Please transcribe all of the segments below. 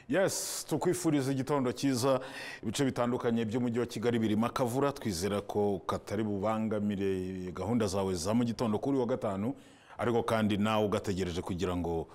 yes tukwifuriza igitondo cyiza ibice bitandukanye by'umujyi wa kigali birimo akavura twizera ko katari bubangamire gahunda zawe za mu gitondo kuri uyu wa gatanu ariko kandi nawe ugategereje kugira ngo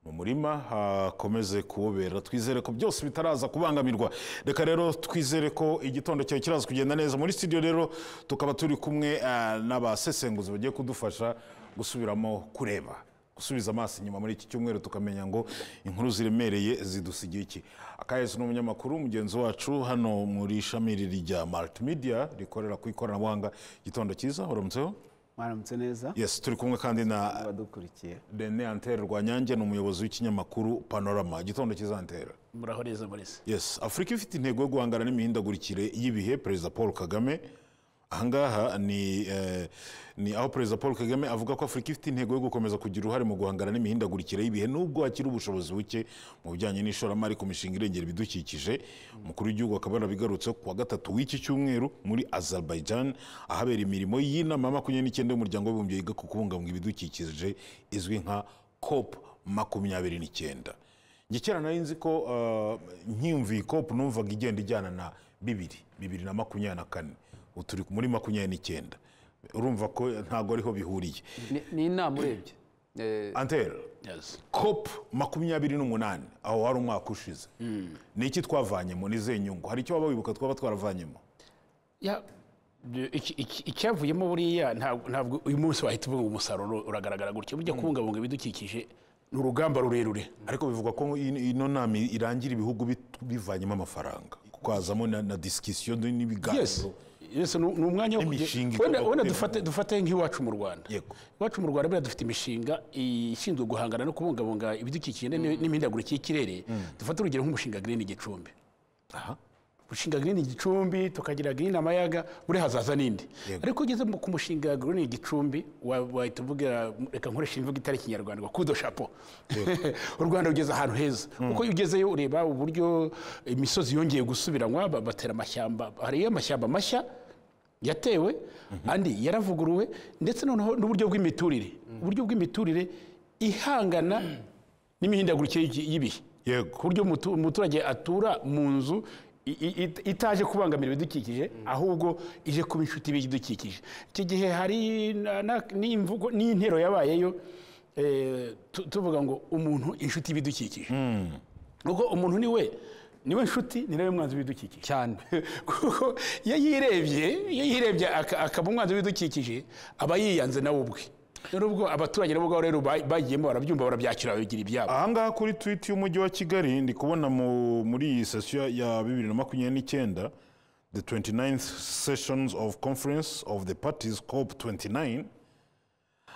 mu murima hakomeze kuwubera twizere ko byose bitaraza kubangamirwa reka rero twizere ko igitondo cyawe kiraza kugenda neza muri studio rero tukaba turi kumwe ah, n'abasesenguzi bagiye kudufasha gusubiramo kureba gusubiza amaso inyuma muri iki cyumweru tukamenya ngo inkuru ziremereye zidusigiye iki akayezu ni umunyamakuru mugenzi wacu hano muri ishami riri rya multimedia rikorera ku ikoranabuhanga igitondo cyiza uramutseho mwaramutse neza yes turi kumwe kandi na abadukurikiye rene antere rwanyange ni umuyobozi w'ikinyamakuru panorama igitondo cyiza antere muraho neza murese yes afurika ifite intego yo guhangana n'imihindagurikire y'ibihe perezida paul kagame ahangaha ni eh, ni aho perezida paul kagame avuga ko afurika ifite intego yo gukomeza kugira uruhare mu guhangana n'imihindagurikire y'ibihe nubwo hakiri ubushobozi buke mu bijyanye n'ishoramari ku mishinga irengera ibidukikije umukuru w'igihugu akaba yarabigarutse ku wa gatatu w'iki cyumweru muri azerbaijan ahabera imirimo y'inama ya makumyabiri n'icyenda y'umuryango w'abibumbye yiga ku kubungabunga ibidukikije izwi nka cop makumyabiri n'icyenda njye kera nari nzi ko eh, nkiyumviye cop numvaga igenda ijyana na bibiri bibiri na makumyabiri na kane ubu turi muri makumyabiri n'icyenda urumva ko ntabwo ariho bihuriye ni ni inama urebye Eh, antera yes cop makumyabiri n'umunani aho hari umwaka ushize ni iki twavanyemo ni izihe nyungu hari icyo waba wibuka twaba twaravanyemo ya iki- iki- icyavuyemo buriya ntabwo ntabwo uyu munsi wahita uvuga ngo umusaruro uragaragara gutya burya kubungabunga ibidukikije ni urugamba rurerure ariko bivugwa ko in- ino nama irangira ibihugu bit- bivanyemo amafaranga kuko hazamo na, na disikisiyo yes n'ibiganiro yes ni ni umwanya wo kugira- N'imishinga igomba wenda wenda gutegurwa. dufate dufate nk'iwacu mu rwanda Yego. iwacu mu rwanda buriya dufite imishinga ishinzwe guhangana no kubungabunga ibidukikije n'imi- n'imihindagurikire y'ikirere dufate urugero nk'umushinga green gicumbi aha gushinga green gicumbi tukagira green amayaga buri hazaza n'indi Yego. ariko ugeze mu- ku mushinga green gicumbi wa- wahita uvuga reka nkoresha imvugo itari kinyarwanda ngo kudo shapo u rwanda rugeze ahantu heza kuko iyo ugezeyo ureba uburyo imisozi yongeye gusubiranywa ba- batera amashyamba hariyo amashyamba mashya yatewe andi yaravuguruwe ndetse noneho n'uburyo bw'imiturire uburyo bw'imiturire ihangana n'imihindagurikire y'iki- y'ibihe yego ku buryo umutu- umuturage atura mu nzu i- i- it- itaje kubangamira ibidukikije ahubwo ije kuba inshuti y'ibidukikije iki gihe hari na- na- n'imvugo n'intero yabayeyo eh, tu- tuvuga ngo umuntu inshuti y'ibidukikije kuko umuntu ni we niwe nshuti ni nawe mwanzi w'ibidukikije cyane kuko iyo yirebye iyo yirebye aka- akaba umwanzi w'ibidukikije aba yiyanze nawe ubwe nubwo abaturage nabo ngabo rero ba- bagiyemo barabyumva barabyakira babigira ibyabo ahangaha kuri twiti y'umujyi wa kigali ndi kubona mu- muri iyi sesiyo ya bibiri na makumyabiri n'icyenda the 29th sessions of conference of the parties cop 29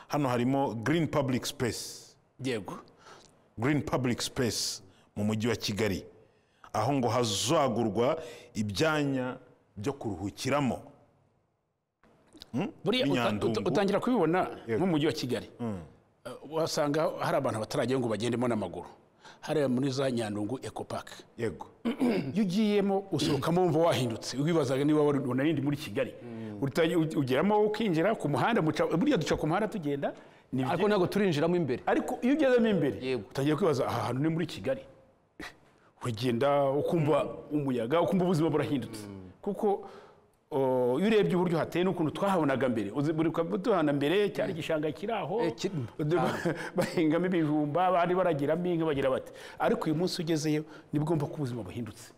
hano harimo green public space yego green public space mu mujyi wa kigali aho ngo hazagurwa ibyanya byo kuruhukiramo buriya uta- Nyandungu. uta- utangira kubibona nk'umujyi wa kigali Uh, wasanga hari abantu batarajyayo ngo bagendemo n'amaguru hariya muri za nyandungu ekopake yego iyo ugiyemo usohokamo wumva wahindutse wibazaga niba wari- unarindi muri kigali Utangi- u- ugeramo ukinjira ku muhanda muca buriya duca ku muhanda tugenda ni ariko byiza. ntabwo turinjiramo imbere ariko iyo ugezemo imbere Yego. utangiye kwibaza aha hantu ni muri kigali uragenda ukumva umuyaga ukumva ubuzima burahindutse kuko o, iyo urebye uburyo hateye n'ukuntu twahabonaga mbere Uzi- buri kwa- tuhana mbere cyari igishanga kiri aho Eh, ki- Ude- bahingamo ibijumba bari baragiramo inka bagira bati ariko uyu munsi ugezeyo nibwo wumva ko ubuzima buhindutse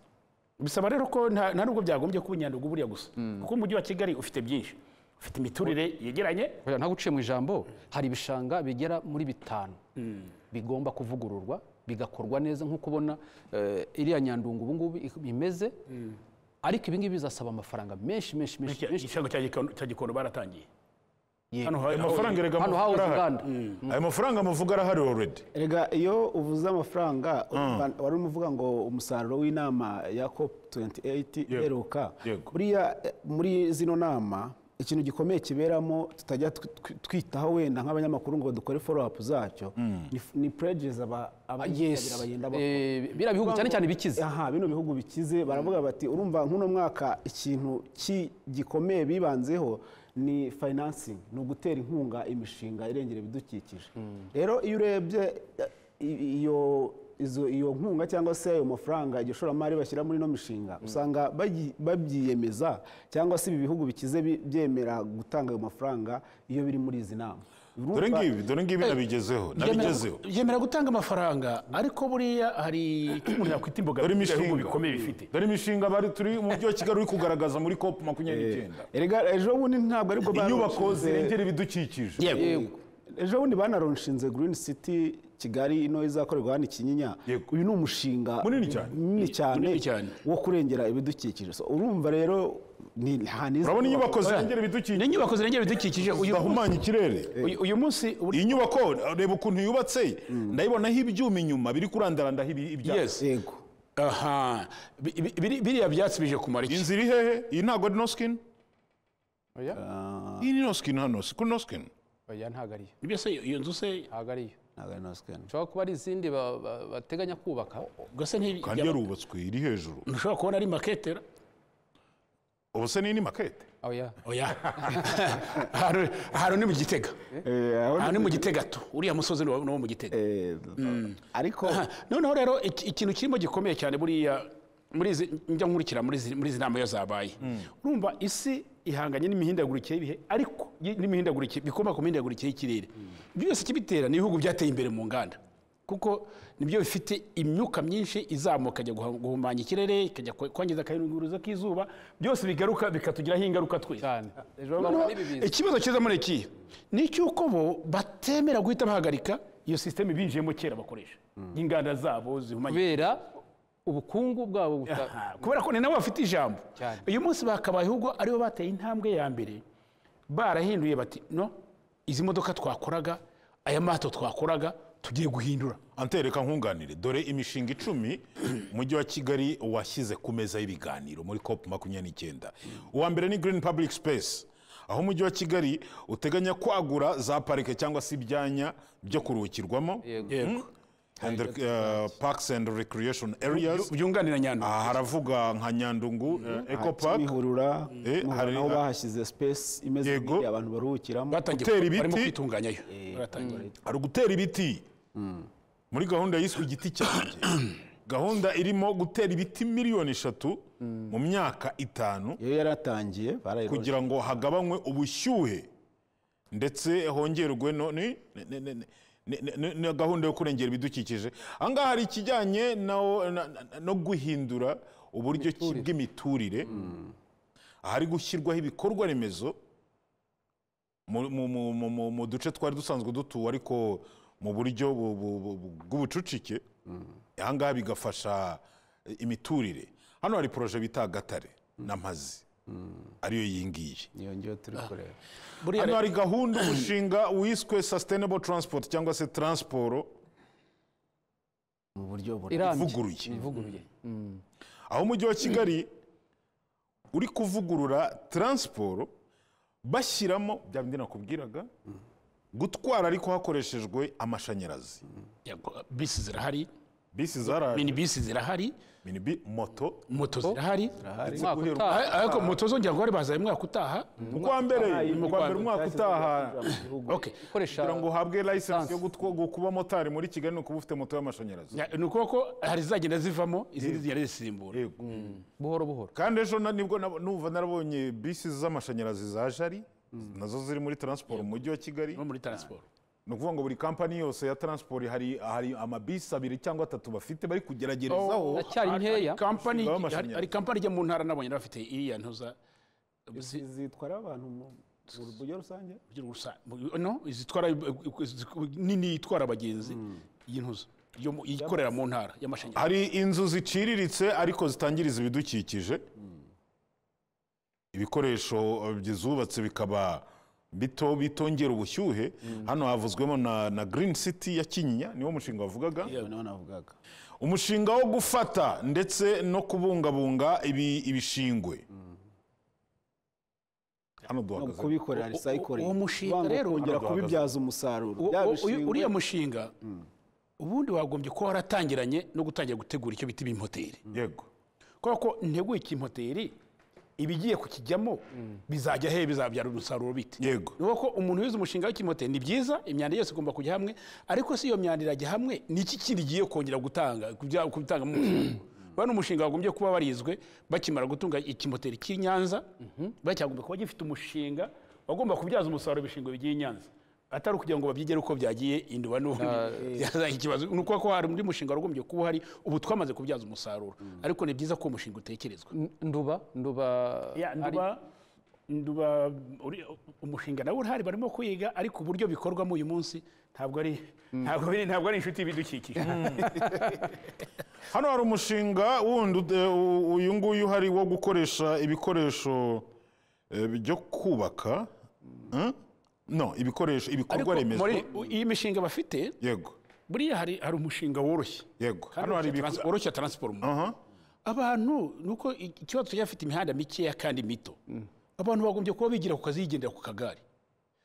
bisaba rero ko nta nta nubwo byagombye kuba inyandugu buriya gusa kuko umujyi wa kigali ufite byinshi ufite imiturire yegeranye Oya, ntabwo uciye mu ijambo hari ibishanga bigera muri bitanu bigomba kuvugururwa bigakorwa neza nk'uko ubona eh, iriya nyandungu ubu ngubu ik- imeze ariko ibi ngibi bizasaba amafaranga menshi menshi menshi menshi igishanga cya Gikondo- cya gikondo baratangiye Yego. hano hari ayo mafaranga erega hano muvuga hahoze arahari. inganda ayo mafaranga muvuga arahari already erega iyo uvuze amafaranga urumva- wari urimo uvuga ngo umusaruro w'inama ya cop 28 iheruka Yego. buriya eh, muri zino nama ikintu gikomeye kiberamo tutajya tw- tw- twitaho wenda nk'abanyamakuru ngo dukore follow up zacyo ni f- ni pledges aba- abitabira yes bagenda bakora Eh, biriya bihugu cyane cyane bikize aha bino bihugu bikize baravuga bati urumva nk'uno mwaka ikintu ki- gikomeye bibanzeho ni financing ni ugutera inkunga imishinga irengera ibidukikije rero iyo urebye eh, i- iyo izo- iyo nkunga cyangwa se ayo mafaranga iryo shoramari bashyira muri ino mishinga usanga bayi- babyiyemeza cyangwa se ibi bihugu bikize bi- byemera gutanga ayo mafaranga iyo biri muri izi nama dore ngibi dore ngibi nabigezeho nabigezeho yemera gutanga amafaranga ariko buriya hari icyo umuntu yakwita dore imbogamizi imishinga bikomeye bifite dore imishinga bari turi umujyi wa kigali uri kugaragaza muri cop makumyabiri n'icyenda erega ejo bundi ntabwo aribwo inyubako baronshinze- zirengera ibidukikije Yego. ejo bundi banaronshinze green city kigali ino izakorerwa hano ikinyinya Yego. uyu ni umushinga Munini cyane. munini cyane Munini cyane. wo kurengera ibidukikije So, urumva rero ni nta n'izi urabona inyubako Oya, zirengera ni ibidukikije inyubako zirengera ibidukikije uyu zidahumanya ikirere uyu- uyu munsi buri- iyi nyubako reba ukuntu yubatse ndayibonaho ibyuma inyuma biri kurandarandaho ibi- ibyatsi Yes. yego aha bi- bi- biri- biriya byatsi bije kumara iki inzu iri hehe iyi ntabwo ari no skin oya iyi ni no skin hano si kuri no skin oya ntabwo ariyo Ibyo se iyo nzu se ntabwo ariyo ntabwo ari no scan. ushobora kuba ari izindi ba- ba- bateganya kubaka gase nti kandi yarubatswe iri hejuru ntushobora kubona ari maketera ubu se ni ni makete oya oya ahantu ahantu ni mu gitega Eh, aho- ahantu ni mu gitega tu uriya musozi ni wo ni wo mu gitega eh, ariko Aha, noneho rero iki- ikintu kirimo gikomeye cyane buriya muri izi njya nkurikira muri izi- muri izi nama iyo zabaye urumva isi ihanganye n'imihindagurikire y'ibihe ariko y- n'imihindagurikire bikomoka ku mihindagurikire y'ikirere byose ikibitera ni ibihugu byateye imbere mu nganda kuko nibyo bifite imyuka myinshi izamuka ikajya guha- guhumanya ikirere ikajya ku- kwangiza akayunguruzo k'izuba byose bigaruka bikatugiraho ingaruka twese cyane ejo Noneho, bundi ibi biza ikibazo cyiza muri iki ni icy'uko bo batemera guhita bahagarika iyo sisiteme binjiyemo kera bakoresha inganda zabo zihumanye kubera ubukungu bwabo buta Aha, kubera ko ni nabo bafite ijambo Cyane. uyu munsi bakabaye ahubwo aribo bateye intambwe ya mbere barahinduye bati no izi modoka twakoraga aya mato twakoraga tugiye guhindura antereka nkunganire dore imishinga icumi umujyi wa kigali washyize ku meza y'ibiganiro muri cop makumyabiri n'icyenda uwa mbere ni green public space aho umujyi wa kigali uteganya kwagura za parike cyangwa se ibyanya byo kuruhukirwamo yego and, uh, parks and recreation areas byunganira nyandwi aha haravuga nka nyandungu eh, eco park bihurura Eh, hari- aho bahashyize space imeze Yego. nk'iriya abantu baruhukiramo batangiye gutera gukora- barimo ibiti. kwitunganyayo baratangira hari ugutera ibiti muri gahunda yiswe igiti cyanjye gahunda irimo gutera ibiti miliyoni eshatu mu myaka itanu iyo yaratangiye barayiroje kugira ngo hagabanywe ubushyuhe ndetse hongerwe no- ni- ni- ni- ni- ni- ni- ni- ni gahunda yo kurengera ibidukikije aha ngaha hari ikijyanye na- na- na- no guhindura uburyo ki- bw'imiturire ahari gushyirwaho ibikorwa remezo mu- mu- mu- mu- mu- mu duce twari dusanzwe dutuwe ariko mu buryo bu- bu- bu- bu- bw'ubucucike aha ngaha bigafasha imiturire hano hari poroje bita gatare na mpazi ariyo iyi ngiyi iyo ngiyo turi kureba buriya hano hari gahunda umushinga wiswe sustainable transport cyangwa se transporo mu buryo buri irambye ivuguruye ivuguruye aho umujyi wa kigali uri kuvugurura transporo bashyiramo bya bindi nakubwiraga gutwara ariko hakoreshejwe amashanyarazi yego, bisi zirahari bisi zaraje mini bisi zirahari mini bi moto moto zirahari umwaka guhera utaha Ah, ariko moto zongera ngo bari bazaye mwaka utaha ukwa mbere ukwa mbere umwaka utaha okay ukoresha kugira ngo uhabwe license yo gutwa- kuba motari muri kigali ni ukuba ufite moto y'amashanyarazi Ya- ni ukuboko ko hari izagenda zivamo izindi zigenda zisimbura Yego. buhoro buhoro kandi ejo na- nibwo nab- numva narabonye bisi z'amashanyarazi za jari nazo ziri muri transport mu mujyi wa kigali no muri transport ni ukuvuga ngo buri kampani yose ya transport hari hari amabisi abiri cyangwa atatu bafite bari kugeragerezaho Iracyari Hari- nkeya. hari kampani- Ushingaho amashanyarazi. hari hari kampani ijya mu ntara nabonye bafite iriya ntuza zitwara abantu mu mu buryo rusange by'urusa- mu- no izitwara nini itwara abagenzi iyi ntuza yo mu- ikorera mu ntara y'amashanyarazi hari inzu ziciriritse ariko zitangiriza ibidukikije ibikoresho eh, bizubatse bikaba bito bitongera ubushyuhe hano havuzwemo na, na green city ya kinyinya niwo mushinga wavugaga Iyo niho navugaga umushinga wo gufata ndetse no kubungabunga ibi- ibishingwe hano no duhagaze kubikorera uwo recycling mushinga Kuvanga rero- kongera Hano kubibyaza umusaruro Uwo- Bya uwo- bishingwe- uriya mushinga ubundi wagombye kuba waratangiranye no gutangira gutegura icyo bita ibimoteri yego kubera ko nteguye ikimpoteri ibigiye kukijyamo bizajya he bizabyara umusaruro bite Yego. ni uko umuntu wize umushinga w'ikimote ni byiza imyanda yose igomba kujya hamwe ariko si iyo myanda irajya hamwe ni iki kindi igiye kongera gutanga kubya- kubitanga mu mushinga bano umushinga wagombye kuba warizwe bakimara gutunga ikimoteri cy'i Nyanza bacyagomba kuba gifite umushinga wagomba kubyaza umusaruro ibishingwe bigiye i Nyanza atari ukugira ngo babyigere uko byagiye induba n'ubundi byazanye ikibazo ni ukuvuga ko hari undi mushinga wagombye kuba uhari ubu twamaze kubyaza umusaruro ariko ni byiza ko uwo mushinga utekerezwa nduba nduba ya ari- nduba nduba uri- umushinga nawe urahari barimo kwiga ariko uburyo bikorwamo uyu munsi ntabwo ari ntabwo biri ntabwo ari inshuti y'ibidukikije hano hari umushinga wundi ude- u- uyu nguyu uhari wo gukoresha ibikoresho eh, byo kubaka Hmm? no ibikoresho ariko ibikorwa remezo muri iyi mishinga bafite yego buriya hari hari umushinga woroshye yego hano hari woroshya transport abantu nuko i- ikibazo tujya afite imihanda mikeya kandi mito abantu bagombye kuba bigira ku kazi yigendera ku kagare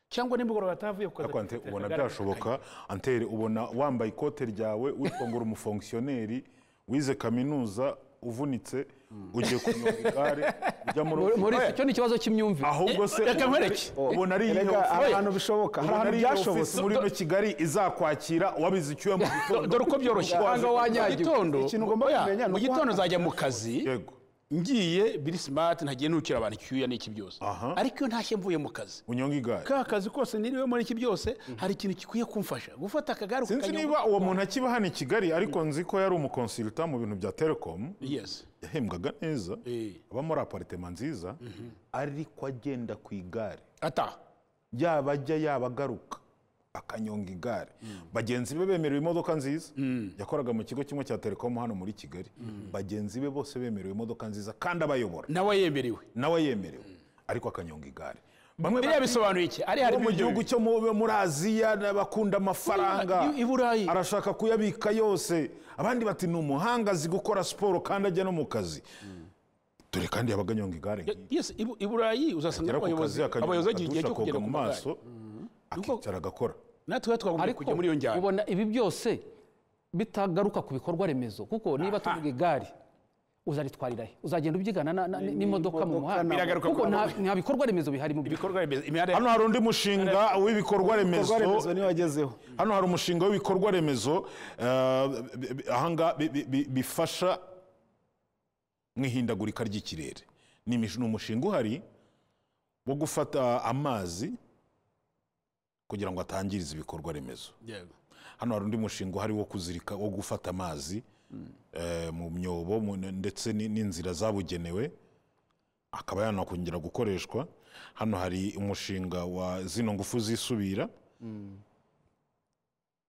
cyangwa nimugoroba batavuye ku kazi ariko ante akigendera ubona akagare byashoboka antere ubona wambaye ikote ryawe witwa ngo uri umufonkisiyoneri wize kaminuza uvunitse ugiye kunyonga igare ujya muri muri- muri ofisi. icyo ni ikibazo cy'imyumvire ahubwo se ubona- reka nkwereke. ubona ari iyihe Erega ofisi- hari ahantu bishoboka hari ubona ahantu ari iyihe byashobotse ofisi muri ino kigali izakwakira wabize icyuya mu Do- gitondo dore uko byoroshye Wanga mu wanyagirwa. gitondo Ikintu ugomba oya, kumenya ni mu uko gitondo uhagaze. nzajya mu kazi yego ngiye biri simati ntagiye ntukira abantu icyuya n'iki byose Aha. ariko iyo ntashye mvuye mu kazi unyonga igare ka kazi kose niriwe muri iki byose hari ikintu gikwiye kumfasha gufata akagare sinzi ukakanyonga- niba uwo muntu akiba hano i kigali ariko nzi ko yari umukonsilita mu bintu bya telekomu yes yahembwaga neza Eh. aba muri aparitema nziza ariko agenda ku igare ata yaba ajya yaba agaruka akanyonga igare bagenzi be bemerewe imodoka nziza yakoraga mu kigo kimwe cya telekomu hano muri kigali bagenzi be bose bemerewe imodoka nziza kandi abayobora nawe yemerewe nawe yemerewe ariko akanyonga igare bamwe biriya bisobanuye iki ari hari bo mu ibiryo gihugu bibiri. cyo mu- muri aziya bakunda amafaranga I- i Burayi. arashaka kuyabika yose abandi bati ni umuhanga azi gukora siporo kandi ajya no mu kazi dore kandi yabaga anyonga igare nk'iyi. yes i Bu- i burayi uzasanga agera ku abayobozi kazi akanyonga, abayobozi bagira igihe akadusha, cyo kugera koga ku mu maso maso akicara agakora natwe twagombye ariko kujya muri iyo njyana ubona ibi byose bitagaruka ku bikorwa remezo kuko niba tuvuga igare uzaritwarirahe uzagenda ubyigana na- na- n'imodoka mu muhanda Biragaruka kuko ku- nta nta bikorwa remezo bihari mu by'ukuri ibikorwa remezo imihanda hano hari undi mushinga w'ibikorwa remezo ibikorwa remezo niyo wagezeho hano hari umushinga w'ibikorwa remezo ahanga bifasha mu ihindagurika ry'ikirere ni imish- ni umushinga uhari wo gufata amazi kugira ngo atangiriza ibikorwa remezo Yego. hano hari undi mushinga uhari wo kuzirika wo gufata amazi eh, mu myobo mu- ndetse ni- n'inzira zabugenewe akaba yanakongera gukoreshwa hano hari umushinga wa zino ngufu zisubira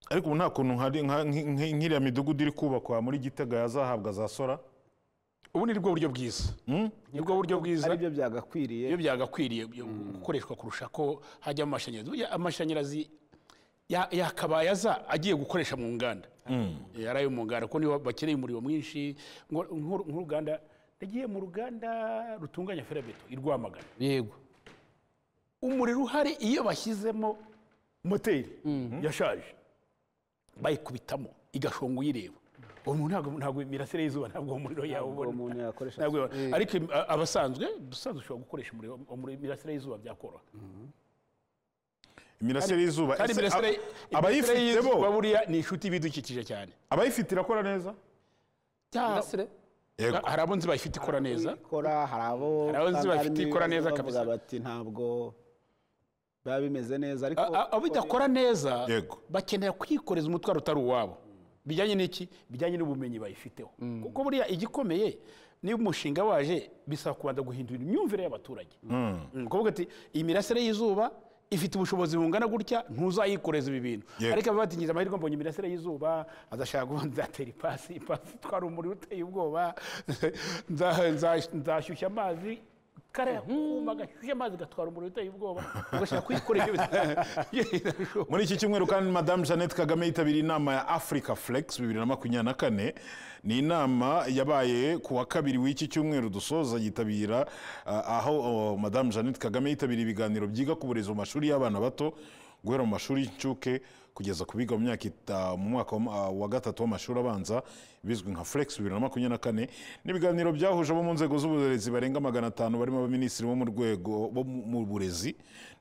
ariko ubu nta kuntu hari nka- nk- nk- nk'iriya midugudu iri kubakwa muri gitega yazahabwa za sora ubu ni bwo buryo bwiza nibwo buryo bwiza ari byo byagakwiriye iyo byagakwiriye byo gukoreshwa kurusha ko hajyamo amashanyarazi Burya amashanyarazi ya- yakabaye aza agiye gukoresha mu nganda Eh, ari ayo mu nganda kuko niho bakeneye umuriro mwinshi ngo- nk'u- nk'uruganda nagiye mu ruganda rutunganya ferabeto i rwamagana yego umuriro uhari iyo bashyizemo moteri yashaje bayikubitamo igashonga uyireba uwo muntu ntabwo- ntabwo imirasire y'izuba ntabwo uwo muriro uwo yawubona muntu yakoresha ntabwo yabona. ariko a- abasanzwe ubusanzwe ushobora gukoresha umuriro umuriro- imirasire y'izuba byakoroha imirasire y'izuba kandi Ese imirasire ab- abayifite imirasire y'izuba bo buriya ni inshuti y'ibidukikije cyane abayifite irakora neza Mirasire? yego hari abo nzi bayifite ikora neza ikora hari abo Hari abo nzi usanga bafite harimo ikora ibibazo neza bavuga kabisa. bati ntabwo biba bimeze neza ariko A- a- abo idakora neza Yego. bakenera kwikoreza umutwaro utari uwabo bijyanye n'iki bijyanye n'ubumenyi bayifiteho kuko buriya igikomeye niba umushinga waje bisaba kubanza guhindura imyumvire y'abaturage Mm, kuvuga ati iyi mirasire y'izuba ifite ubushobozi bungana gutya ntuzayikoreza ibi bintu Yego. ariko abatingiza amahirwe mbonye imirasire y'izuba azashaka kuba nzatera ipasi ipasi itwara umuriro uteye ubwoba nza- nza- nzashyushya amazi kariya kuma gashyushya amazi gatwara umuriro uteye ubwoba ugashaka kuyikorera ibyo bita- muri iki cyumweru kandi madamu jeannette kagame yitabiriye inama ya africa flex bibiri na makumyabiri na kane ni inama yabaye ku wa kabiri w'iki cyumweru dusoza yitabira ah, aho oh, madamu jeannette kagame yitabiriye ibiganiro byiga ku burezi mu mashuri y'abana bato guhera mu mashuri y'incuke kugeza ku biga mu myaka ita- mu mwaka wa- ah, wa gatatu w'amashuri abanza bizwi nka flex bibiri na makumyabiri na kane n'ibiganiro byahuje abo mu nzego z'uburezi barenga magana atanu barimo abaminisitiri bo mu rwego bo mu mu burezi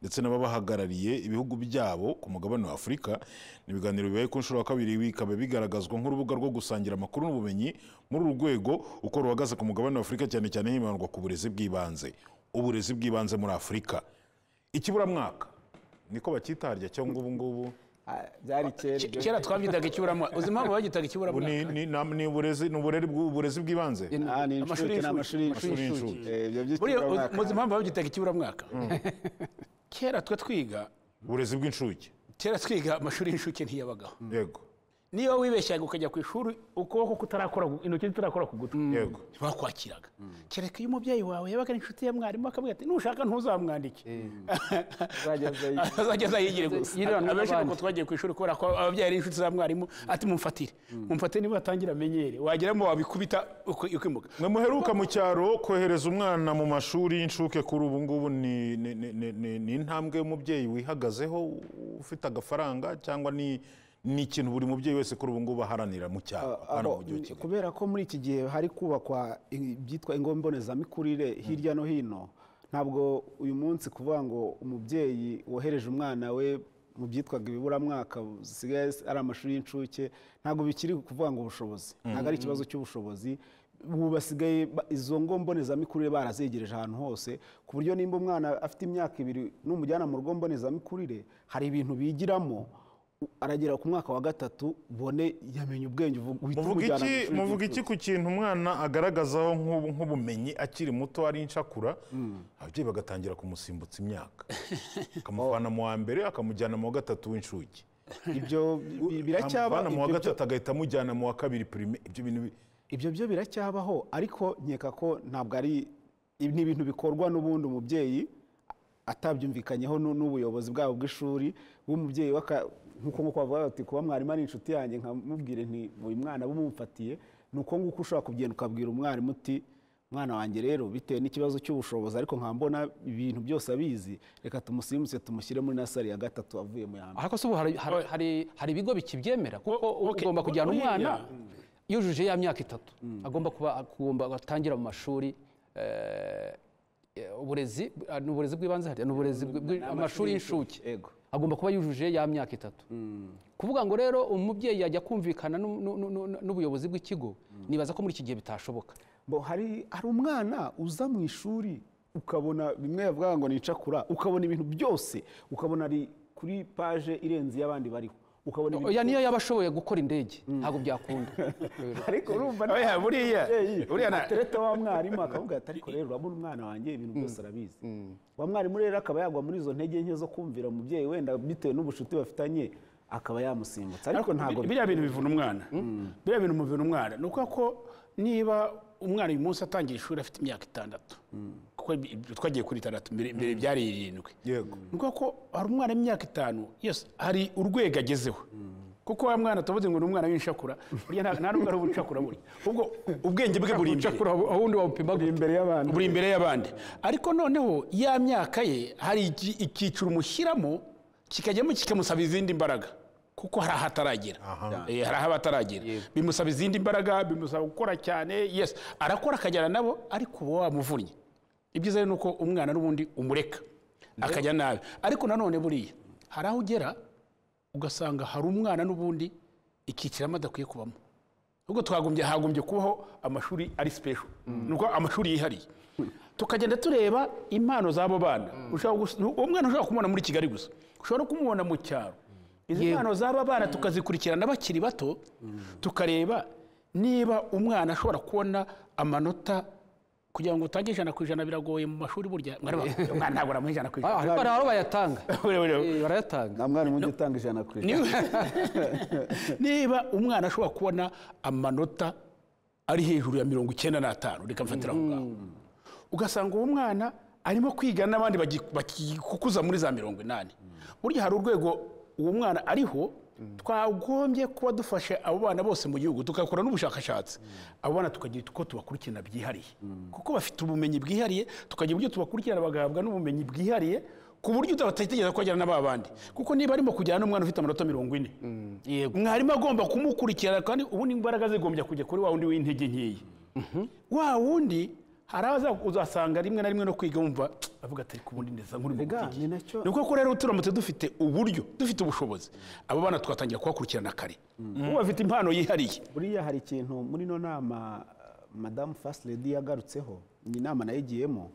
ndetse n'ababahagarariye ibihugu byabo ku mugabane wa afurika ni ibiganiro bibaye ku nshuro ya kabiri bikaba bigaragazwa nk'urubuga rwo gusangira amakuru n'ubumenyi muri uru rwego uko ruhagaze ku mugabane wa afurika cyane cyane hibandwa ku burezi bw'ibanze uburezi bw'ibanze muri afurika ikiburamwaka niko bakitarya cyangwa ubu ngubu Ah, byari kera Ke- kera twabyitaga ikiburamwaka uzi impamvu bagitaga Ubu ikiburamwaka ni- ni- na- ni uburezi ni uburere bw'u- uburezi bw'ibanze Ah, ni Amashuri inshuke ni amashuri y'incuke. y'incuke y'incuke. Eh, ibyo Buriya, uzi- by'ikiburamwaka. muzi impamvu bagitaga ikiburamwaka kera twe twiga uburezi bw'inshuke kera twiga amashuri y'incuke ntiyabagaho yego niba wibeshyaga ukajya ku ishuri ukuboko kutarakora ku- intoki zitarakora ku gutwi yego ntibakwakiraga kereka iyo umubyeyi wawe yabaga ari inshuti ya mwarimu akavuga ati nushaka ntuzamwandike azageza yigire gusa Yirirane abenshi n'abandi. nuko twagiye ku ishuri kubera ko ababyeyi ari inshuti za mwarimu ati mumfatire mumfatire niba atangira amenyere wageramo wabikubita uki- ukimuka mwe muheruka mu cyaro kohereza umwana mu mashuri y'incuke kuri ubu ngubu ni ni- ni- ni- ni- ni intambwe y'umubyeyi wihagazeho ufite agafaranga cyangwa ni ni ikintu buri mubyeyi wese kuri ubu ngubu aharanira mu cyaro hano mu aho mujyi wa kigali kubera ko muri iki gihe hari kubakwa i- ibyitwa ingo mbonezamikurire hirya no hino ntabwo uyu munsi kuvuga ngo umubyeyi wohereje umwana we mu byitwaga ibiburamwaka bisigaye ari amashuri y'incuke ntabwo bikiri kuvuga ngo ubushobozi ntabwo ari ikibazo cy'ubushobozi ubu basigaye ba- izo ngo mbonezamikurire barazegereje ahantu hose ku buryo nimba umwana afite imyaka ibiri n'umujyana mu rugo mbonezamikurire hari ibintu bigiramo u- aragera ku mwaka wa gatatu ubone yamenye ubwenge uvu- uhita muvuga umujyana iki mu ishuri muvuga iki ry'incuke. ku kintu umwana agaragazaho nk'ubu- nk'ubumenyi akiri muto ari inshakura ababyeyi bagatangira kumusimbutsa imyaka akamuvana mu wa mbere akamujyana mu wa gatatu w'inshuke ibyo bi- biracyaba akamuvana mu wa ibyo byo- gatatu agahita amujyana mu wa kabiri pirime ibyo bintu bi- ibyo byo biracyabaho ariko nkeka ko ntabwo ari ibi ni ibintu bikorwa n'ubundi umubyeyi atabyumvikanyeho n'u- n'ubuyobozi bwabo bw'ishuri bw'umubyeyi w'aka- nk'uko nk'uko bavuga bati kuba mwarimu ari inshuti yanjye nkamubwire nti uyu mwana bumufatiye ni uko nguko ushobora kugenda ukabwira umwarimu uti mwana wanjye rero bitewe n'ikibazo cy'ubushobozi ariko nkambona ibintu byose abizi reka tumusimbutse tumushyire muri nasari ya gatatu avuye mu ya mbere ariko se ubu hari- hari- hari- hari ibigo bikibyemera kuko okay. ugomba kujyana Buriya- umwana yujuje ya myaka itatu agomba kuba agomba atangira mu mashuri eh, eh, uburezi ah, ni uburezi bw'ibanze hariya ni uburezi bw- bw- amashuri y'incuke Ego. agomba kuba yujuje ya myaka itatu kuvuga ngo rero umubyeyi yajya kumvikana n'u- n'u- n'u- n'u- n'ubuyobozi bw'ikigo nibaza ko muri iki gihe bitashoboka Bo hari hari umwana uza mu ishuri ukabona bimwe yavuga ngo nicakura ukabona ibintu byose ukabona ari kuri paje irenze iy'abandi bariho ukabona ibintu oya niyo yaba ashoboye gukora indege ntabwo byakunda ariko urumva nawe Oya, buriya umubyeyi buriya na- atereta wa mwarimu akavuga ati ariko rero urabona umwana wanjye ibintu byose arabizi wa mwarimu rero akaba yagwa muri izo ntege nke zo kumvira umubyeyi wenda bitewe n'ubucuti bafitanye akaba yamusimbutsa ariko ntabwo biriya bintu bivuna umwana biriya bintu bivuna umwana ni ukuvuga ko niba umwana uyu munsi atangira ishuri afite imyaka itandatu kuko ibi- ibi twagiye kuri itandatu mbere mbere byari irindwi yego ni ukuvuga ko hari umwana w'imyaka itanu yose hari urwego agezeho kuko wa mwana tuvuze ngo ni umwana w'inshakura burya nta- nta n'ubwo ari ubucakura buri ubwo ubwenge bwe buri imbere ucakura ubundi wawupima gute? imbere y'abandi buri imbere y'abandi ariko noneho ya myaka ye hari iki- icyiciro umushyiramo kikajyamo kikamusaba izindi mbaraga kuko hari aho ataragera Eh, hari aho aba ataragera bimusaba izindi mbaraga bimusaba gukora cyane yes arakora akajyana nabo ariko uba wamuvunnye ibyiza rero ni uko umwana n'ubundi umureka akajya nabi ariko nanone buriya hari aho ugera ugasanga hari umwana n'ubundi ikiciramo adakwiye kubamo ubwo twagombye hagombye kubaho amashuri ari special ni uko amashuri yihariye tukagenda tureba impano z'abo bana Ushobora gus- nu- uwo mwana ushobora kumubona muri kigali gusa ushobora no kumubona mu cyaro izi mpano z'aba bana tukazikurikirana bakiri bato tukareba niba umwana ashobora kubona amanota kugira ngo utange ijana ku ijana biragoye mu mashuri burya mwareba, umwana ntabwo namuha ijana ku Ah, ijana ariko hari aho bayatanga Eh, barayatanga nta mwarimu ujya utanga ijana ku ijana niba, niba umwana ashobora kubona amanota ari hejuru ya mirongo icyenda n'atanu reka mfatira aho ngaho ugasanga uwo mwana arimo kwiga n'abandi bagi- bakikuza muri za mirongo inani burya hari urwego uwo mwana ariho twagombye kuba dufashe abo bana bose mu gihugu tugakora n'ubushakashatsi abo bana tukagira uko tubakurikirana byihariye kuko bafite ubumenyi bwihariye tukagira uburyo tubakurikirana bagahabwa n'ubumenyi bwihariye ku buryo utatekereza ko ajyana na ba bandi kuko niba arimo kujyana n'umwana ufite amanota mirongo ine yego mwarimu agomba kumukurikirana kandi ubundi imbaraga zigombye kujya kuri wa wundi w'intege nkeya wa wundi hari aho uzasanga rimwe na rimwe no kwiga wumva avuga ati ku bundi ndetse nk'uri mu Ega, butiki." ni nacyo- ni uko ko rero turamutse dufite uburyo dufite ubushobozi abo bana twatangira kubakurikirana kare ubu bafite impano yihariye buriya hari ikintu muri ino nama uh, madamu first lady yagarutseho ni inama nayo igiyemo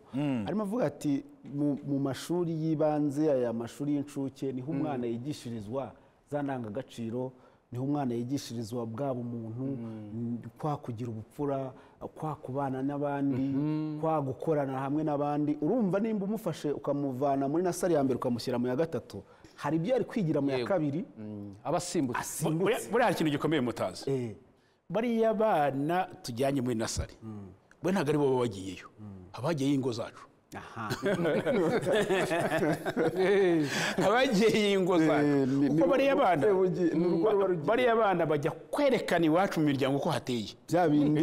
arimo avuga ati mu- mu mashuri y'ibanze aya mashuri y'incuke niho umwana yigishirizwa za ndangagaciro niho umwana yigishirizwa bwa bumuntu n- kwa kugira ubupfura kwa kubana n'abandi kwa gukorana hamwe n'abandi urumva nimba umufashe ukamuvana muri nasari ya mbere ukamushyira mu ya gatatu hari ibyo yari kwigira mu ya Yego. kabiri abasimbutse asimbutse buriya hari ikintu gikomeye mutazi Eh. bariya bana tujyanye muri nasari we ntabwo ari bo baba bagiyeyo abagiyeyo ingo zacu aha abagiye ingo zacu ni- kuko ni- bariya bana ni urugi- ni urwo ruba rugiye. bariya bana bajya kwerekana iwacu mu miryango uko hateye bya bindi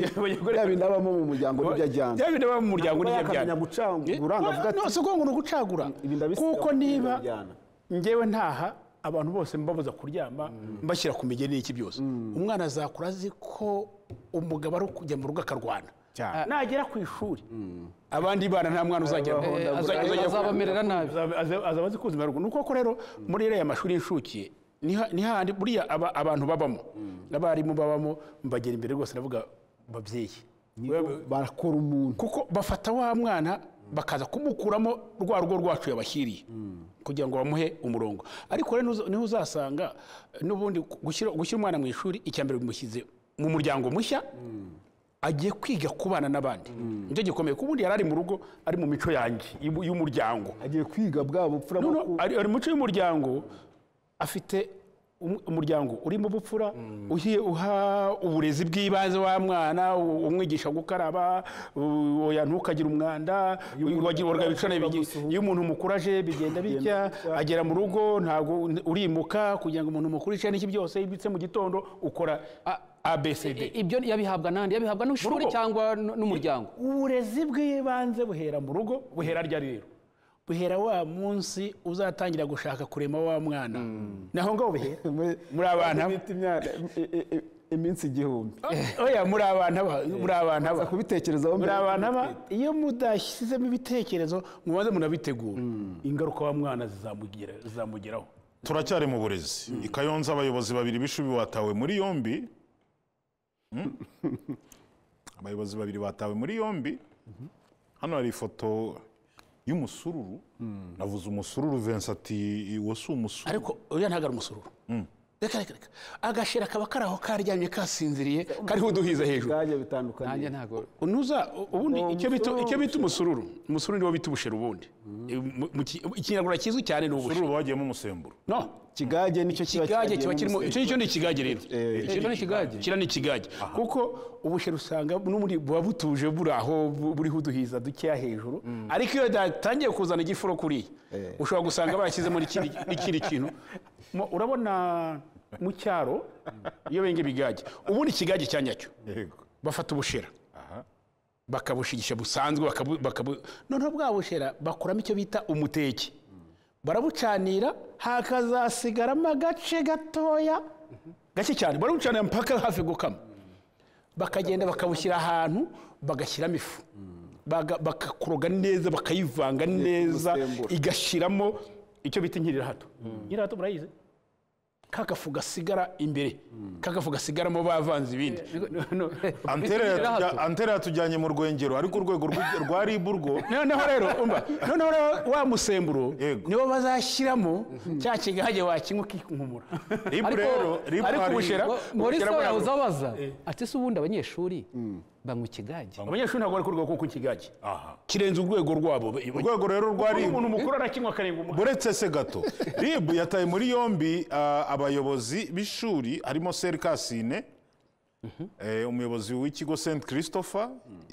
bya bindi abamo mu muryango n'ibyo ajyana bya bindi baba mu muryango Ntabwo n'ibyo yakamenya ajyana gucagura ngo avuga ati, no si uko ngo ni ugucagura Ibi ndabisiga kuko kuko ibi niba ndabijyana. ngewe ntaha abantu bose mbabuza kuryama mbashyira ku migeni y'iki byose umwana azakura azi ko umugabo ari ukujya mu rugo akarwana Cyane. Ah, nagera ku ishuri abandi bana nta mwana uzagera Eh, uzajya- aza- uzajya- azabamerera nabi. azaba azaba- azaba azi kuzimya ruguru ni uko ko rero muri iriya mashuri y'inshuke niha- ni hahandi buriya aba- abantu babamo n'abarimu babamo mbagera imbere rwose ndavuga babyeyi barakora umuntu kuko bafata wa mwana bakaza kumukuramo rwa rugo rwacu yabashyiriye kugira ngo bamuhe umurongo ariko rero niho uza- niho uzasanga eh, n'ubundi gushyira gushyira umwana mu ishuri icya mbere bimushyize mu muryango mushya agiye kwiga kubana n'abandi nicyo gikomeye kuko ubundi yari ari mu rugo ari mu mico yanjye y'u- y'umuryango agiye kwiga bwa bupfura no, bwo no, ku- ari ari muco y'umuryango afite um- umuryango urimo ubupfura uhiye uha uburezi bw'ibanze wa mwana u- umwigisha gukaraba u- oya ntukagire umwanda wagiorga bicana iyo umuntu mukuru aje bigenda bitya agera mu rugo ntabwo n- urimuka kugira ngo umuntu mukuru ice n'iki byose ibitse mu gitondo ukora A- abcd I- ibyo yabihabwa n'andi yabihabwa n'ishuri Urugo. cyangwa n- n'umuryango uburezi bw'ibanze buhera mu rugo buhera ryari rero buhera wa munsi uzatangira gushaka kurema wa mwana naho ngaho buhera Muri- muri abana bita imyaka i- i- i- iminsi igihumbi oya muri abana ba muri abana ba Uza kubitekerezaho muri mbere abana ba iyo mudashyizemo ibitekerezo mubanze munabitegura ingaruka wa mwana zizamugera- zizamugeraho turacyari mu burezi i kayonza abayobozi babiri b'ishuri batawe muri yombi Mm. abayobozi babiri batawe muri yombi hano hari ifoto y'umusururu navuze umusururu Vincent ati uwo si umusururu ariko uriya ntabwo ari umusururu reka reka reka agashira kaba kari aho karyamye kasinziriye kariho uduhiza hejuru ubwage bitandukanye nanjye ntabwo unuza ubundi Uwo icyo bita musururu. icyo bita umusururu umusururu niwo bita ubushera ubundi Mu- mu ki- ikinyarwanda kizwi cyane ni ubushera umusururu bagiyemo umusemburo no ikigage nicyo kiba ikigage kigiyemo kiba kirimo icyo umuseke. nicyo ni ikigage rero icyo ni ikigage? kiriya ni ikigage kuko ubushera usanga no muri- buba butuje buri aho bu- buriho uduhiza dukeya hejuru ariko iyo yatangiye kuzana igifuro kuriya ushobora gusanga bashyizemo n'ikindi ikindi kintu Mo- urabona mu cyaro iyo benga ibigage ubundi ikigage cya nyacyo yego bafata ubushera aha bakabushigisha busanzwe bakabu, bakabu... noneho bwa bushera bakuramo icyo bita umuteke barabucanira hakazasigaramo agace gatoya gake cyane barabucanira mpaka hafi gukama bakagenda bakabushyira ahantu bagashyiramo ifu Baga- bagakoroga neza bakayivanga neza umusemburo. igashyiramo icyo bita inkirirahato inkirirahato murayizi kagafu gasigara imbere kagafu gasigaramo bavanze ibindi No- no- Antera Bikira yatujya- hato. antera yatujyanye mu rwengero ariko urwego rw'ibyo- rwa rib urwo noneho rero umva noneho rero wa musemburo Yego. niwo bazashyiramo cya kigage wakinywa ukikunkumura rib Ariko- rero rib ariko hari- ubushera- Ngo- Morisa Kera yahoze buriya- abaza ati se ubundi abanyeshuri banywa ikigage abanyeshuri ntabwo bari kurwego kuko ikigage aha kirenze urwego rwabo urwego rero rwa rib umuntu mukuru arakinywa akarenga umuhanda buretse se gato rib yataye muri yombi ah, abayobozi b'ishuri harimo seri kasine eh, umuyobozi w'ikigo st christopher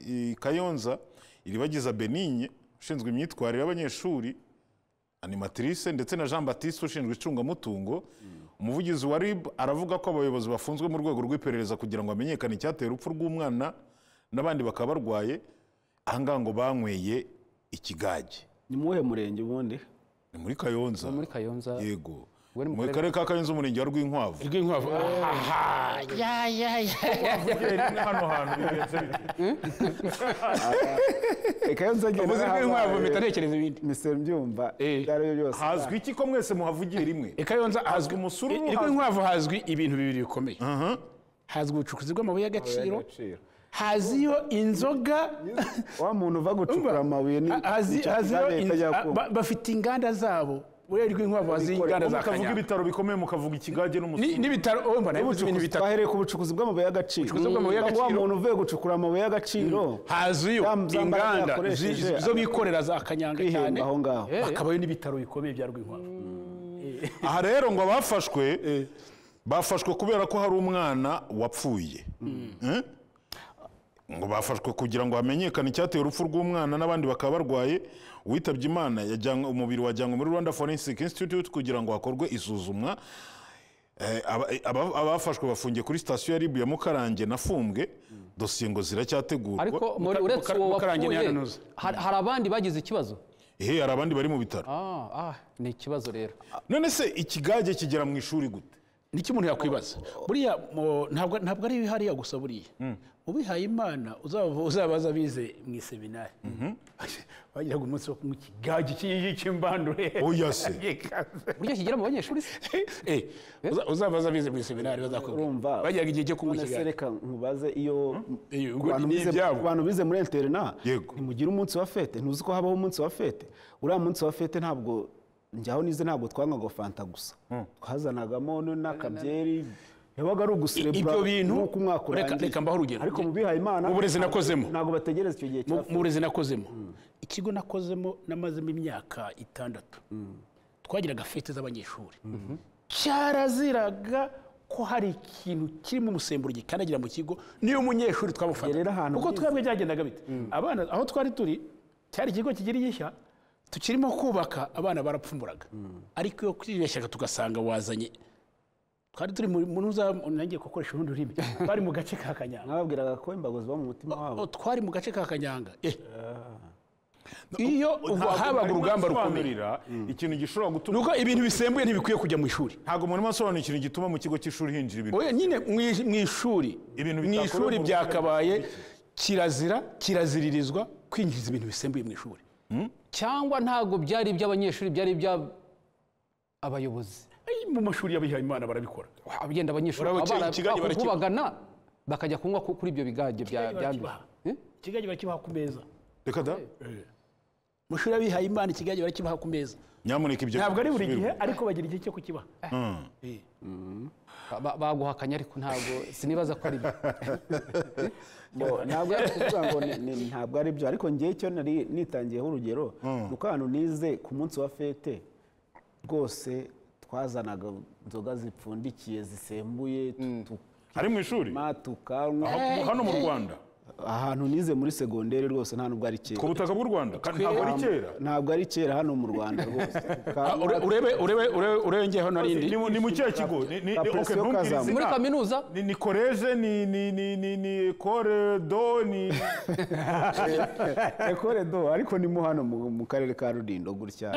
i kayonza iribagiza benigne ushinzwe imyitwarire y'abanyeshuri animatrice ndetse na jean baptiste ushinzwe icungamutungo umuvugizi wa rib aravuga ko abayobozi bafunzwe mu rwego rw'iperereza kugira ngo hamenyekane icyateye urupfu rw'umwana n'abandi bakaba barwaye ahangaha ngo banyweye ikigage ni muwuhe murenge ubundi ni muri kayonza muri Kayonza. yego Uwo ni mu mu karere ka kayonza umurenge wa rwinkwavu rw'inkwavu aha ya ya ya hano hantu bigenze bite? reka nzagenda uvuze rw'inkwavu mpita ntekereza ibindi mise mbyumva Eh. ibyo ari byo byose hazwi iki ko mwese muhavugiye rimwe ikayonza hazwi umusururu, i- i hazwi- rw'inkwavu hazwi ibintu bibiri bikomeye hazwi ubucukuzi bw'amabuye y'agaciro haziyo inzoga wa muntu uva gucukura amabuye ni hazi- nicyo haziyo kizabera inz- itajya kumva. ba- bafite inganda zabo ureba rw'inkwavu haziyo inganda za mukavuga kanyaga ibitaro bikomeye mukavuga ikigage Ni- n'umusururu n'ibitaro oh, mbona yavuze ibintu bitatu twahereye ku bucukuzi bw'amabuye y'agaciro Ubucukuzi bw'amabuye Mm. y'agaciro. wa muntu uvuye gucukura amabuye y'agaciro hazuyo Ya mzambara inganda yakoresheje zi- zo bikorera za kanyanga cyane kwihemba aho ngaho hakabayo n'ibitaro bikomeye bya rwinkwavu aha rero ngo abafashwe bafashwe kubera ko hari umwana wapfuye Eh? ngo bafashwe kugira ngo hamenyekane icyateye urupfu rw'umwana n'abandi bakaba barwaye uwitabye imana yajyanwe- umubiri wajyanwe muri rwanda forensic institute kugira ngo hakorwe isuzumwa Eh, aba- aba- abafashwe bafungiye kuri sitasiyo ya ribu ya mukarange na fumbwe dosiye ngo ziracyategurwa ariko muri Muka- uretse Muka- uwo Mukarange wapfuye ntiyanunuza. hari hari abandi bagize ikibazo Ehe, hari abandi bari mu bitaro Ah, ah, ni ikibazo rero none se ikigage kigera mu ishuri gute niki umuntu yakwibaza buriya mu- ntabwo ntabwo ari hariya gusa buriya ubihaye imana uzaba- uzabaza bize mu iseminari bagiraga umunsi wo kunywa ikigage cy'iyi cy'imbandure Oya se. buryo kigera mu banyeshuri se Eh, uza- uzabaza bize mu iseminari urumva bazakubwira bagiraga igihe cyo kunywa none se ikigage reka nkubaze iyo Eh, ku ubwo bantu ni bize- ibyabo. ku bantu bize muri interina Yego. ntimugire umunsi wa fete ntuzi ko habaho umunsi wa fete uriya munsi wa fete ntabwo njyaho nize ntabwo twanywaga fanta gusa twazanagamo n- n'akabyeri yabaga ari uguserebura Ibyo bintu- nuko umwaka reka- urangiye. reka mbahe urugero. ariko mu bihaye imana Mu burezi nakozemo. ntabwo bategereza icyo gihe cya mu burezi nakozemo ikigo nakozemo namazemo imyaka itandatu twagiraga fete z'abanyeshuri cyaraziraga ko hari ikintu kirimo umusemburo gikandagira mu kigo niyo umunyeshuri twamufata Gerera ahantu kuko byiza. twebwe byagendaga bite abana aho twari turi cyari ikigo kikiri gishya tukirimo kubaka abana barapfumburaga ariko iyo kwibeshyaga tugasanga wazanye twari turi muri muri za nangiye gukoresha urundi rurimi twari mu gace ka kanyanga mwababwiraga ko imbago ziba mu mutima wabo Oh, twari mu gace ka kanyanga Eh. iyo ubu habaga Ntabwo urugamba rukomeye mwasobanurira ikintu gishobora gutuma nuko ibintu bisembuye ntibikwiye kujya mu ishuri ntabwo muri masobanura ikintu gituma mu kigo cy'ishuri hinjira ibintu oya nyine mu i- mu ishuri Ibintu mu bitakorewe ishuri mu byakabaye kirazira kiraziririzwa kwinjiza ibintu bisembuye mu ishuri cyangwa ntabwo byari iby'abanyeshuri byari iby'abayobozi Ay, mu mashuri y'abihaye imana barabikora abagenda abanyeshuri Urabo iki- abana ikigage barakiba. bakubagana bakajya kunywa ku- kuri ibyo bigage bya- Ikigage byanduye barakibaha. Eh? ikigage barakibaha ku meza reka da mu ishuri y'abihaye imana ikigage barakibaha ku meza nyamuneka ibyo ntabwo ari buri gihe bisubirwe. ariko bagira igihe cyo kukibaha Eh. Ba- ba- baguhakanye ariko ntabwo sinibaza ko ari byo Bo- ntabwo ari ukuvuga ngo ni- ni- ntabwo ari byo ariko ngewe icyo nari nitangiyeho urugero ni uko ahantu nize ku munsi wa fete rwose twazanaga inzoga zipfundikiye zisembuye tu- tu- ari mu ishuri ma, tukanywa Aho- hano mu rwanda ahantu nize muri segonderi rwose nta nubwo ari ku kera butaka bw'u rwanda kandi ntabwo ari kera ntabwo ari kera hano mu rwanda rwose Ah, Tukanywa, ure- urebe urebe urebe urebe ngeho narindi ni mu- ni mu kihe kigo Ni- ni- Ka ok, presiyo ntumbwire kazamu. izina. muri kaminuza ni ni koreje ni ni ni ni ni koredo ni ekore do ariko ni mo hano mu mu karere ka rulindo gutya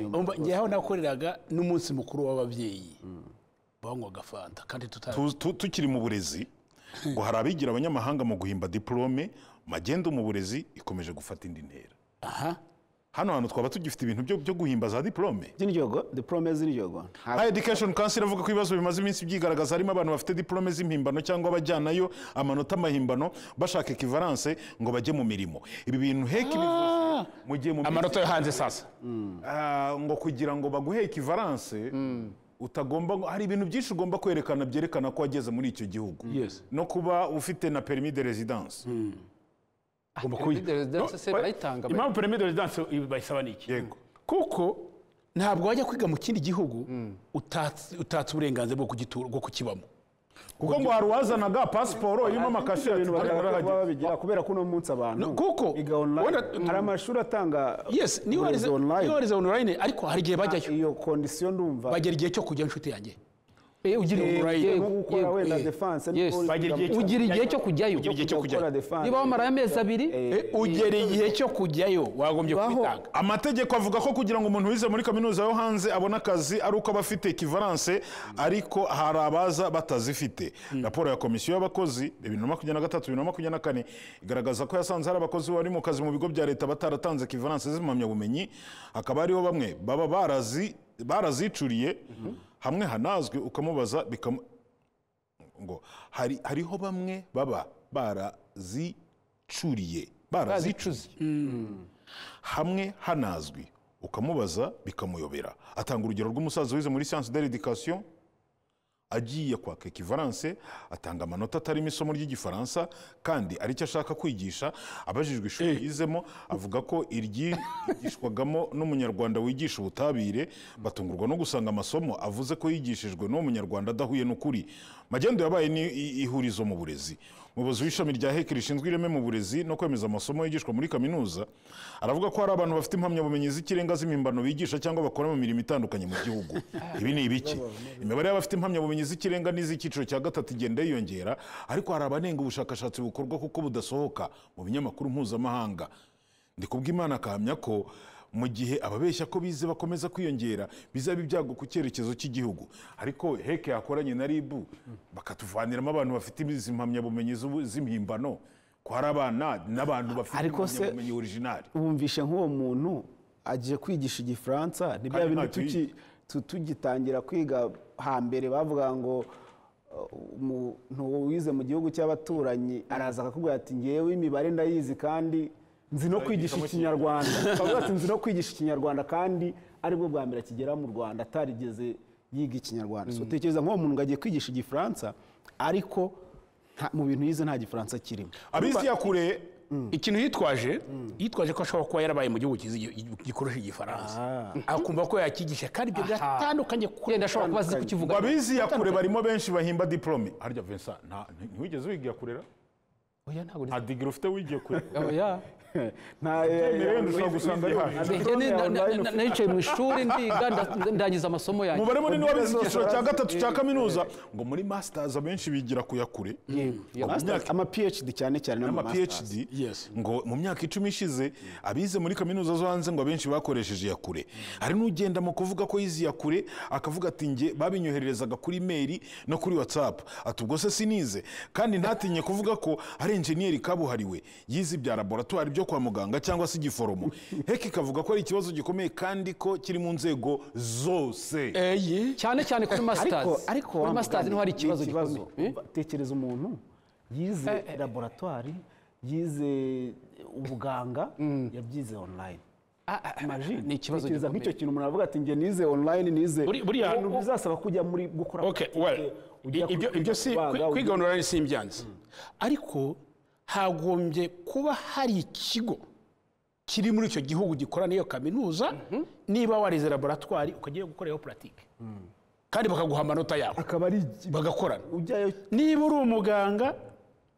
inyuma. ngewe nakoreraga n'umunsi mukuru w'ababyeyi banywaga fanta kandi tutari Tu- tu- tukiri mu burezi ngo hari abigira abanyamahanga mu guhimba diplome magendo mu burezi ikomeje gufata indi ntera aha hano hantu twaba tugifite ibintu byo byo guhimba za diplome z'indyogo the promise z'indyogo ntabwo High Education Council avuga ko ibibazo bimaze iminsi byigaragaza harimo abantu bafite diplome z'impimbano cyangwa abajyanayo amanota mahimbano bashaka equivalence ngo bajye mu mirimo ibi bintu heki bivuze mu gihe mu minsi- amanota yo hanze sasa Ah, ngo kugira ngo baguhe equivalence utagomba ngo- hari ibintu byinshi ugomba kwerekana byerekana ko wageze muri icyo gihugu Yes. no kuba ufite na permis de residence ugomba permis de residence se barayitanga, ba- impamvu permis de residence i- bayisaba ni iki Yego. kuko ntabwo wajya kwiga mu kindi gihugu utatse utatse uburenganzira bwo kugitura bwo kukibamo kuko ngo hari uwazanaga pasiporo irimo amakashe ibintu ati, "Hano bashaka kuba harahageze." babigira kubera ko uno munsi abantu No, kuko- biga online wenda- hari amashuri atanga yes niyo uburezi warize online niyo warize online ariko hari igihe bajyayo iyo kondisiyo ndumva bagera igihe cyo kujya inshuti yanjye Eh, ugira Eh, yego, right. yego, nko gukora yego, wenda eh, defense yes. niko Bagira igihe cyo- ugira igihe cyo kujyayo Ugira igihe cyo kujyayo. gukora defense. niba wamarayo amezi abiri Eh, ugera igihe cyo kujyayo wagombye Baho- kubitanga amategeko avuga ko kugira ngo umuntu wize muri kaminuza yo hanze abone akazi ari uko aba afite ekivaranse ariko hari abaza batazifite raporo ya komisiyo y'abakozi bibiri na makumyabiri na gatatu bibiri na makumyabiri na kane igaragaza ko yasanze hari abakozi bari mu kazi mu bigo bya leta bataratanze ekivaranse z'impamyabumenyi hakaba hariho bamwe baba barazi barazicuriye hamwe hanazwi ukamubaza bikamu ngo hari hariho bamwe baba barazicuriye barazicuze hamwe hanazwi ukamubaza bikamuyobera atanga urugero rw'umusaza wize muri siyanse de l'education agiye kwaka ekivaranse atanga amanota atarimo isomo ry'igifaransa kandi ari cyo ashaka kwigisha abajijwe ishuri yizemo avuga ko iryigishwagamo n'umunyarwanda wigisha ubutabire batungurwa no gusanga amasomo avuze ko yigishijwe n'uwo munyarwanda adahuye n'ukuri magendo yabaye ni i- ihurizo mu burezi umuyobozi w'ishami rya heke rishinzwe ireme mu burezi no kwemeza amasomo yigishwa muri kaminuza aravuga ko hari abantu bafite impamyabumenyi z'ikirenga z'impimbano bigisha cyangwa bakora mu mirimo itandukanye mu gihugu ibi ni ibiki imibare y'abafite impamyabumenyi z'ikirenga n'iz'icyiciro cya gatatu igenda yiyongera ariko hari abanenga ubushakashatsi bukorwa kuko budasohoka mu binyamakuru mpuzamahanga ndikubwimana akahamya ko mu gihe ababeshya ko bize bakomeza kwiyongera bizaba ibyago ku cyerekezo cy'igihugu ariko heke yakoranye na ribu bakatuvaniramo abantu bafite izi mpamyabumenyi z'ubu- z'impimbano ko hari abana n'abantu bafite Ariko se- impamyabumenyi orijinali wumvishe nk'uwo muntu agiye kwigisha igifaransa ni bya Kandi bintu ntacyo tuki- yize. tu- tugitangira kwiga hambere bavuga ngo uh, umuntu wize mu gihugu cy'abaturanyi araza akakubwira ati ngewe imibare ndayizi kandi nzi no kwigisha ikinyarwanda Akavuga ati nzi no kwigisha ikinyarwanda kandi aribwo bwa mbere akigera mu rwanda atarigeze yiga ikinyarwanda so tekereza nk'uwo muntu ngo agiye kwigisha igifaransa ariko nta- mu bintu yize nta gifaransa kirimo abizi ya kure ikintu yitwaje yitwaje ko ashobora kuba yarabaye mu gihugu cyiza igi- gikoresha igifaransa akumva ko yakigisha kandi ibyo biratandukanye kure yenda ashobora kuba azi kukivuga abizi ya kure barimo benshi bahimba diplome harya Vincent nta- ntiwigeze wigira kurera oya ntabwo nta digiri ufite wigiye kure oya nta Mirenge ushobora gusanga ari hano. nicaye mu ishuri ndiga nda- ndangiza amasomo yanjye umubare munini w'abize icyiciro cya gatatu cya kaminuza ngo muri masters abenshi bigira kuya kure Yego. Mu myaka ama phd cyane cyane n'ama ama masters PhD Yes. ngo mu myaka icumi ishize abize muri kaminuza zo hanze ngo abenshi bakoresheje iya kure hari n'ugenda mu kuvuga ko yize iya kure akavuga ati nge babinyohererezaga kuri mail no kuri whatsapp ati ubwo se sinize kandi ntatinye kuvuga ko ari enjeniyeri kabuhariwe yize ibya laboratwari byo kwa muganga cyangwa se igiforomo heki ikavuga ko ari ikibazo gikomeye kandi ko kiri mu nzego zose eye cyane cyane kuri ariko masters ariko kuri wa mugani masters niho hari ni ikibazo gikomeye Eh? Umva, tekereza umuntu yize laboratwari yize ubuganga yabyize online Ah, ah, ah, Imagine, ni ikibazo tekereza gikomeye. nk'icyo kintu umuntu aravuga ati njye nize online nize Buri- buriya- ibintu bizasaba kujya muri gukora Okay, politike, well, ujya i- ibyo- kwiga ibyo si kubaga, ujya- kwiga online si imbyanzi ariko hagombye kuba hari ikigo kiri muri icyo gihugu gikora n'iyo kaminuza niba warize laboratwari ukajyayo gukorayo puratike kandi bakaguha amanota yawe akaba ari bagakorana ujyayo niba uri umuganga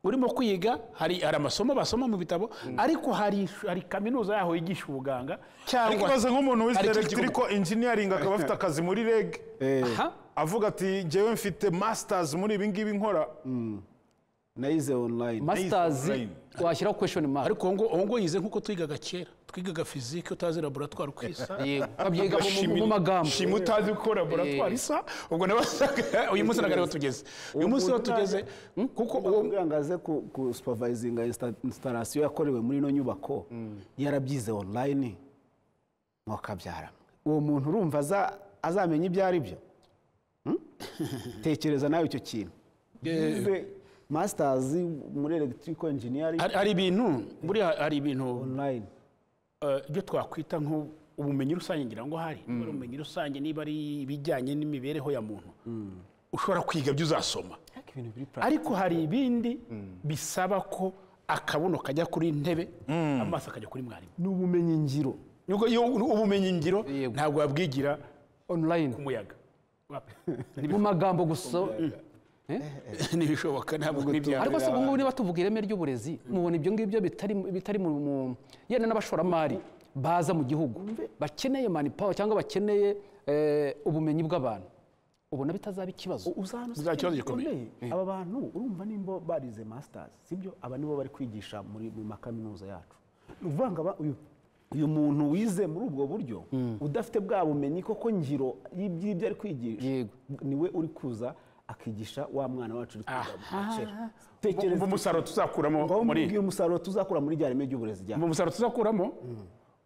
urimo kwiga hari hari amasomo basoma mu bitabo ariko hari hari kaminuza yaho yigisha ubuganga ariko cyangwa ibaze nk'umuntu wize Hari ikigo- electrical engineering akaba afite akazi muri reg aha avuga ati njyewe mfite masters muri ibi ngibi nkora nayize online masters online. washyiraho question mark ariko uwo ngo- uwo ngo yize nk'uko twigaga kera twigaga fizike utazi laboratwari uko isa yego babyiga mu- mu- mu Shimi- magambo shimi utazi uko laboratwari isa ubwo nawe wasaga- uyu munsi ntabwo ariho tugeze uyu munsi niho tugeze kuko uwo kugira ngo aze ku, ku supervisinga insta- installation yakorewe muri ino nyubako yarabyize online mwakabyaramo uwo muntu urumva aza- azamenya ibyo ari byo Hmm? tekereza nawe icyo kintu yize masters muri electrical engineering hari- hari ibintu buriya hari ibintu online eh, ibyo twakwita nko ubumenyi rusange ngira ngo hari niba ari ubumenyi rusange niba ari ibijyanye n'imibereho ya muntu ushobora kwiga ibyo uzasoma ariko hari ibindi bisaba ko akabuno kajya kuri intebe amaso akajya kuri mwarimu ni ubumenyi ngiro Nuko iyo ubumenyi ngiro Yego. ntabwo wabwigira online ku muyaga mu magambo gusa ntibishoboka ntabwo nibya ariko se ubu ngubu niba tuvuga ireme ry'uburezi mubona ibyo ngibyo bitari bitari mu mu- yenda n'abashoramari baza mu gihugu bakeneye mani pawa cyangwa bakeneye eh, ubumenyi bw'abantu ubona bitazaba ikibazo Uzaba ikibazo gikomeye. aba bantu urumva nimba barize masters sibyo aba nibo bari kwigisha muri mu makaminuza yacu ni ukuvuga ngo aba- uyu uyu muntu wize muri ubwo buryo udafite bwa bumenyi koko ngiro y'ibyo ari kwigisha Yego. niwe uri kuza akigisha wa mwana wacu uri kwiga mu kera. Umva Tekereza umusaruro tuzakuramo ngaho muri mbwira umusaruro tuzakura muri rya reme ry'uburezi rya mu musaruro tuzakuramo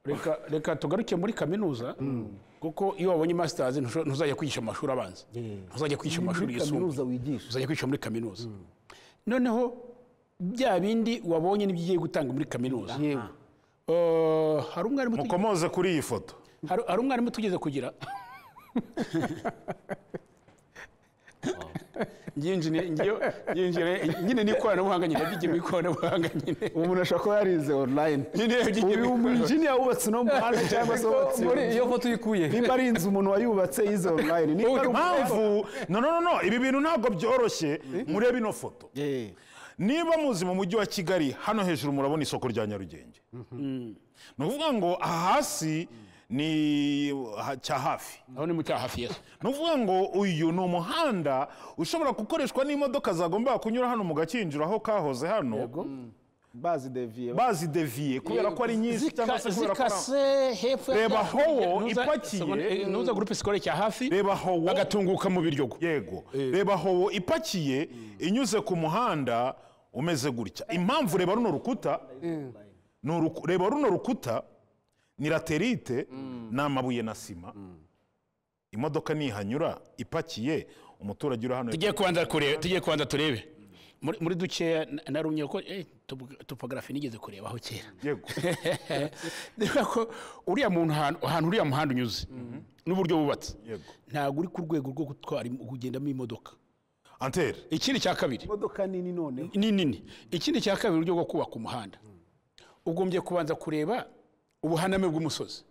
reka reka tugaruke muri kaminuza kuko iyo wabonye masters ntusho- ntuzajya kwigisha mu mashuri abanza ntuzajya kwigisha mu mashuri muri kaminuza yisumbuye wigisha uzajya kwigisha muri kaminuza noneho bya bindi wabonye nibyo ugiye gutanga muri kaminuza Yego. Eh, hari umwarimu tugiye- mukomoze kuri iyi foto hari- hari umwarimu tugeze kugira Njye- njye- njye- nyine n'ikoranabuhanga nyine byigiye mu ikoranabuhanga nyine umuntu ashobora kuba yarize online nyine byigiye mu uyu mu ikoranabuhanga. injiniya wubatse uno muhanda cyangwa se wubatse muri iyo iyo foto uyikuye nimba ari inzu umuntu wayubatse yize online nimba ari impamvu no no no no ibi bintu ntabwo byoroshye murebe ino foto niba muzi mu mujyi wa kigali hano hejuru murabona isoko rya nyarugenge ni ukuvuga ngo aha hasi ni ha- cya hafi aho ni mu cyaha hafi yesu ni ukuvuga ngo uyu ni umuhanda ushobora gukoreshwa n'imodoka zagombaga kunyura hano mu gakinjiro aho kahoze hano bazi deviye bazideviye kubera ko ari nyinshi cyangwa se kubera ko ari- zikase hepfo ya- Reba howo Nuza- ipakiye. seconde- nuza gurupe sikore cya hafi reba howo agatunguka mu biryogo yego reba howo ipakiye inyuze ku muhanda umeze gutya impamvu reba runo rukuta ni uruku- reba runo rukuta ni laterite ni amabuye na sima imodoka nihanyura ipakiye umuturage uri hano tugiye kubanza kureba tugiye kubanza turebe muri, muri dukeya na- narumye ko eh, tubu- topography nigeze kurebaho kera yego niba ko uriya muntu ahantu ahantu uriya muhanda unyuze n'uburyo wubatse yego ntabwo uri ku rwego rwo gutwara im- kugendamo imodoka antere ikindi cya kabiri imodoka nini noneho ni nini ikindi cya kabiri uburyo bwo kubaka umuhanda ugombye kubanza kureba ubuhaname bw'umusozi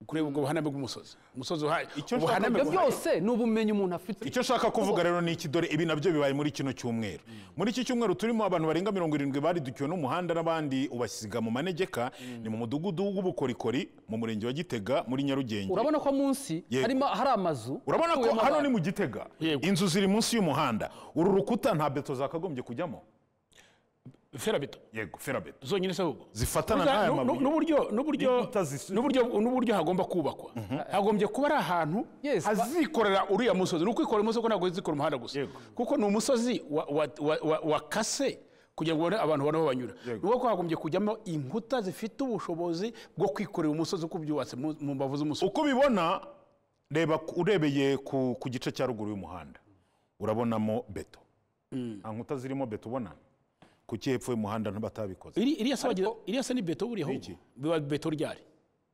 kureba ubwo buhaname bw'umusozi umusozi uhari nshaka ubuhaname kuvuga- buhari ibyo byose ni ubumenyi umuntu afite icyo nshaka kuvuga rero ni iki dore ibi nabyo bibaye muri kino cyumweru muri iki cyumweru turimo abantu barenga mirongo irindwi baridukiwe n'umuhanda n'abandi ubasiga mu manegeka ni mu mudugudu w'ubukorikori mu murenge wa gitega muri nyarugenge urabona ko munsi Yego. harimo hari amazu urabona ko atuyemo hano abantu. ni mu gitega Yego. inzu ziri munsi y'umuhanda uru rukuta nta beto zakagombye kujyamo ferabeto yego ferabeto zonyine se ahubwo zifatana Uza- n'aya nu- nu- mabuye n'uburyo n'uburyo Inkuta zis- n'uburyo n'uburyo hagomba kubakwa hagombye kuba ari ahantu Yes, ba- hazikorera uriya musozi ni ukwikorera umusozi ko ntabwo zikora umuhanda gusa Yego. kuko ni umusozi wa- wa- wa- wa- wakase kugira ngo ubone abantu babone aho banyura Yego. ni uko hagombye kujyamo inkuta zifite ubushobozi bwo kwikorera umusozi uko byubatse mu mu mbavu z'umusozi uko ubibona reba ku- urebeye ku ku gice cya ruguru y'umuhanda urabonamo beto nta nkuta zirimo beto ubona ku hepfo y'umuhanda ntibatabikoze Iri- iriya se wagira- iriya se ni beto buriya ahubwo Iki? biba beto ryari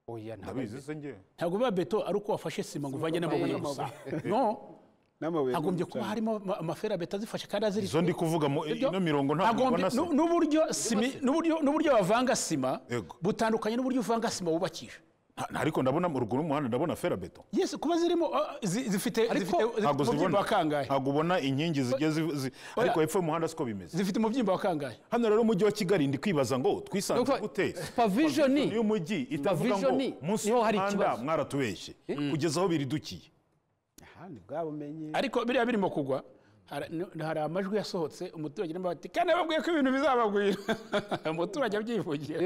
oya ntabwo ndabizi se njyewe ntabwo biba beto ari uko wafashe sima ngo uvange n'amabuye gusa no n'amabuye n'umucanga. hagombye kuba harimo ama- amaferabeto azifashe kandi azirikiye izo ndi kuvuga mu Ibyo- ino mirongo ntabwo Agombye- ubona se nu- n'uburyo simi- n'uburyo- n'uburyo bavanga sima Yego. butandukanye n'uburyo uvanga sima wubakisha Nta- nta, ariko ndabona mu ruguru y'umuhanda ndabona ferabeto yes kuba zirimo ah, zi- zifite zifite- ntabwo zifite umubyimba zibona wa kangahe ntabwo ubona inkingi zigiye zi- zi- ariko hepfo y'umuhanda siko bimeze zifite umubyimba wa kangahe hano rero umujyi wa kigali ndi kwibaza ngo twisanze Dr. gute Pavisioni. Pavisioni y'umujyi itavuga ngo Pavisioni, munsi niho hari y'umuhanda ikibazo. mwaratubeshye kugeza aho biridukiye aha ni bwa bumenyi ariko biriya birimo kugwa hari n- hari amajwi yasohotse umuturage niba ati kandi babwiye ko ibintu bizabagwira umuturage abyivugira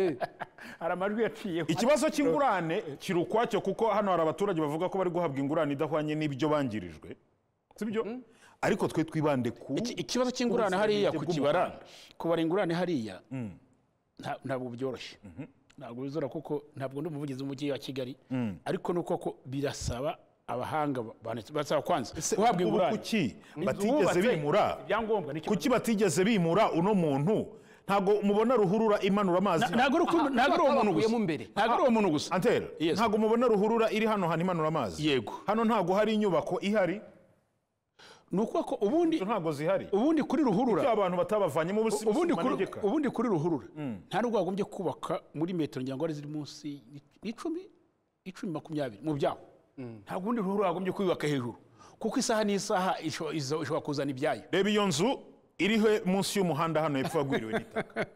hari amajwi yaciyeho ikibazo cy'ingurane kiri ukwacyo kuko hano hari abaturage bavuga ko bari guhabwa ingurane idahwanye n'ibyo bangirijwe sibyo ariko twe twibande ku Iki- ikibazo cy'ingurane hariya ku bw'umuhanda. kibara kubara ingurane hariya nta- ntabwo byoroshye ntabwo bizora kuko ntabwo ndi umuvugizi w'umujyi wa kigali ariko ni uko ko birasaba abahanga ba- banditse- barasaba kwanza Se, guhabwa ubu ingurane kuki Inzu batigeze bubatse, bimura ibyangombwa nicyo- kuki batigeze bimura uno muntu ntabwo mubona ruhurura imanura amazi ntabwo ari uko- ntabwo ari uwo muntu gusa bakuyemo imbere. ntabwo ari uwo muntu gusa antera Yes. ntabwo mubona ruhurura iri hano hantu imanura amazi Yego. hano ntabwo hari inyubako ihari ni ukuvuga ko ubundi izo ntabwo zihari ubundi kuri ruhurura ibyo abantu batabavanyemo ubusi ubundi busima kuri, negeka. ubundi kuri ruhurura nta nubwo wagombye kubaka muri metero ngira ngo ari ziri munsi icumi icumi makumyabiri mu byaho ntabwo ubundi ruhurura wagombye kubaka hejuru kuko isaha n'isaha isho- izo- ishobora kuzana ibyayo reba iyo nzu iriho munsi y'umuhanda hano hepfo yagwiriwe n'itaka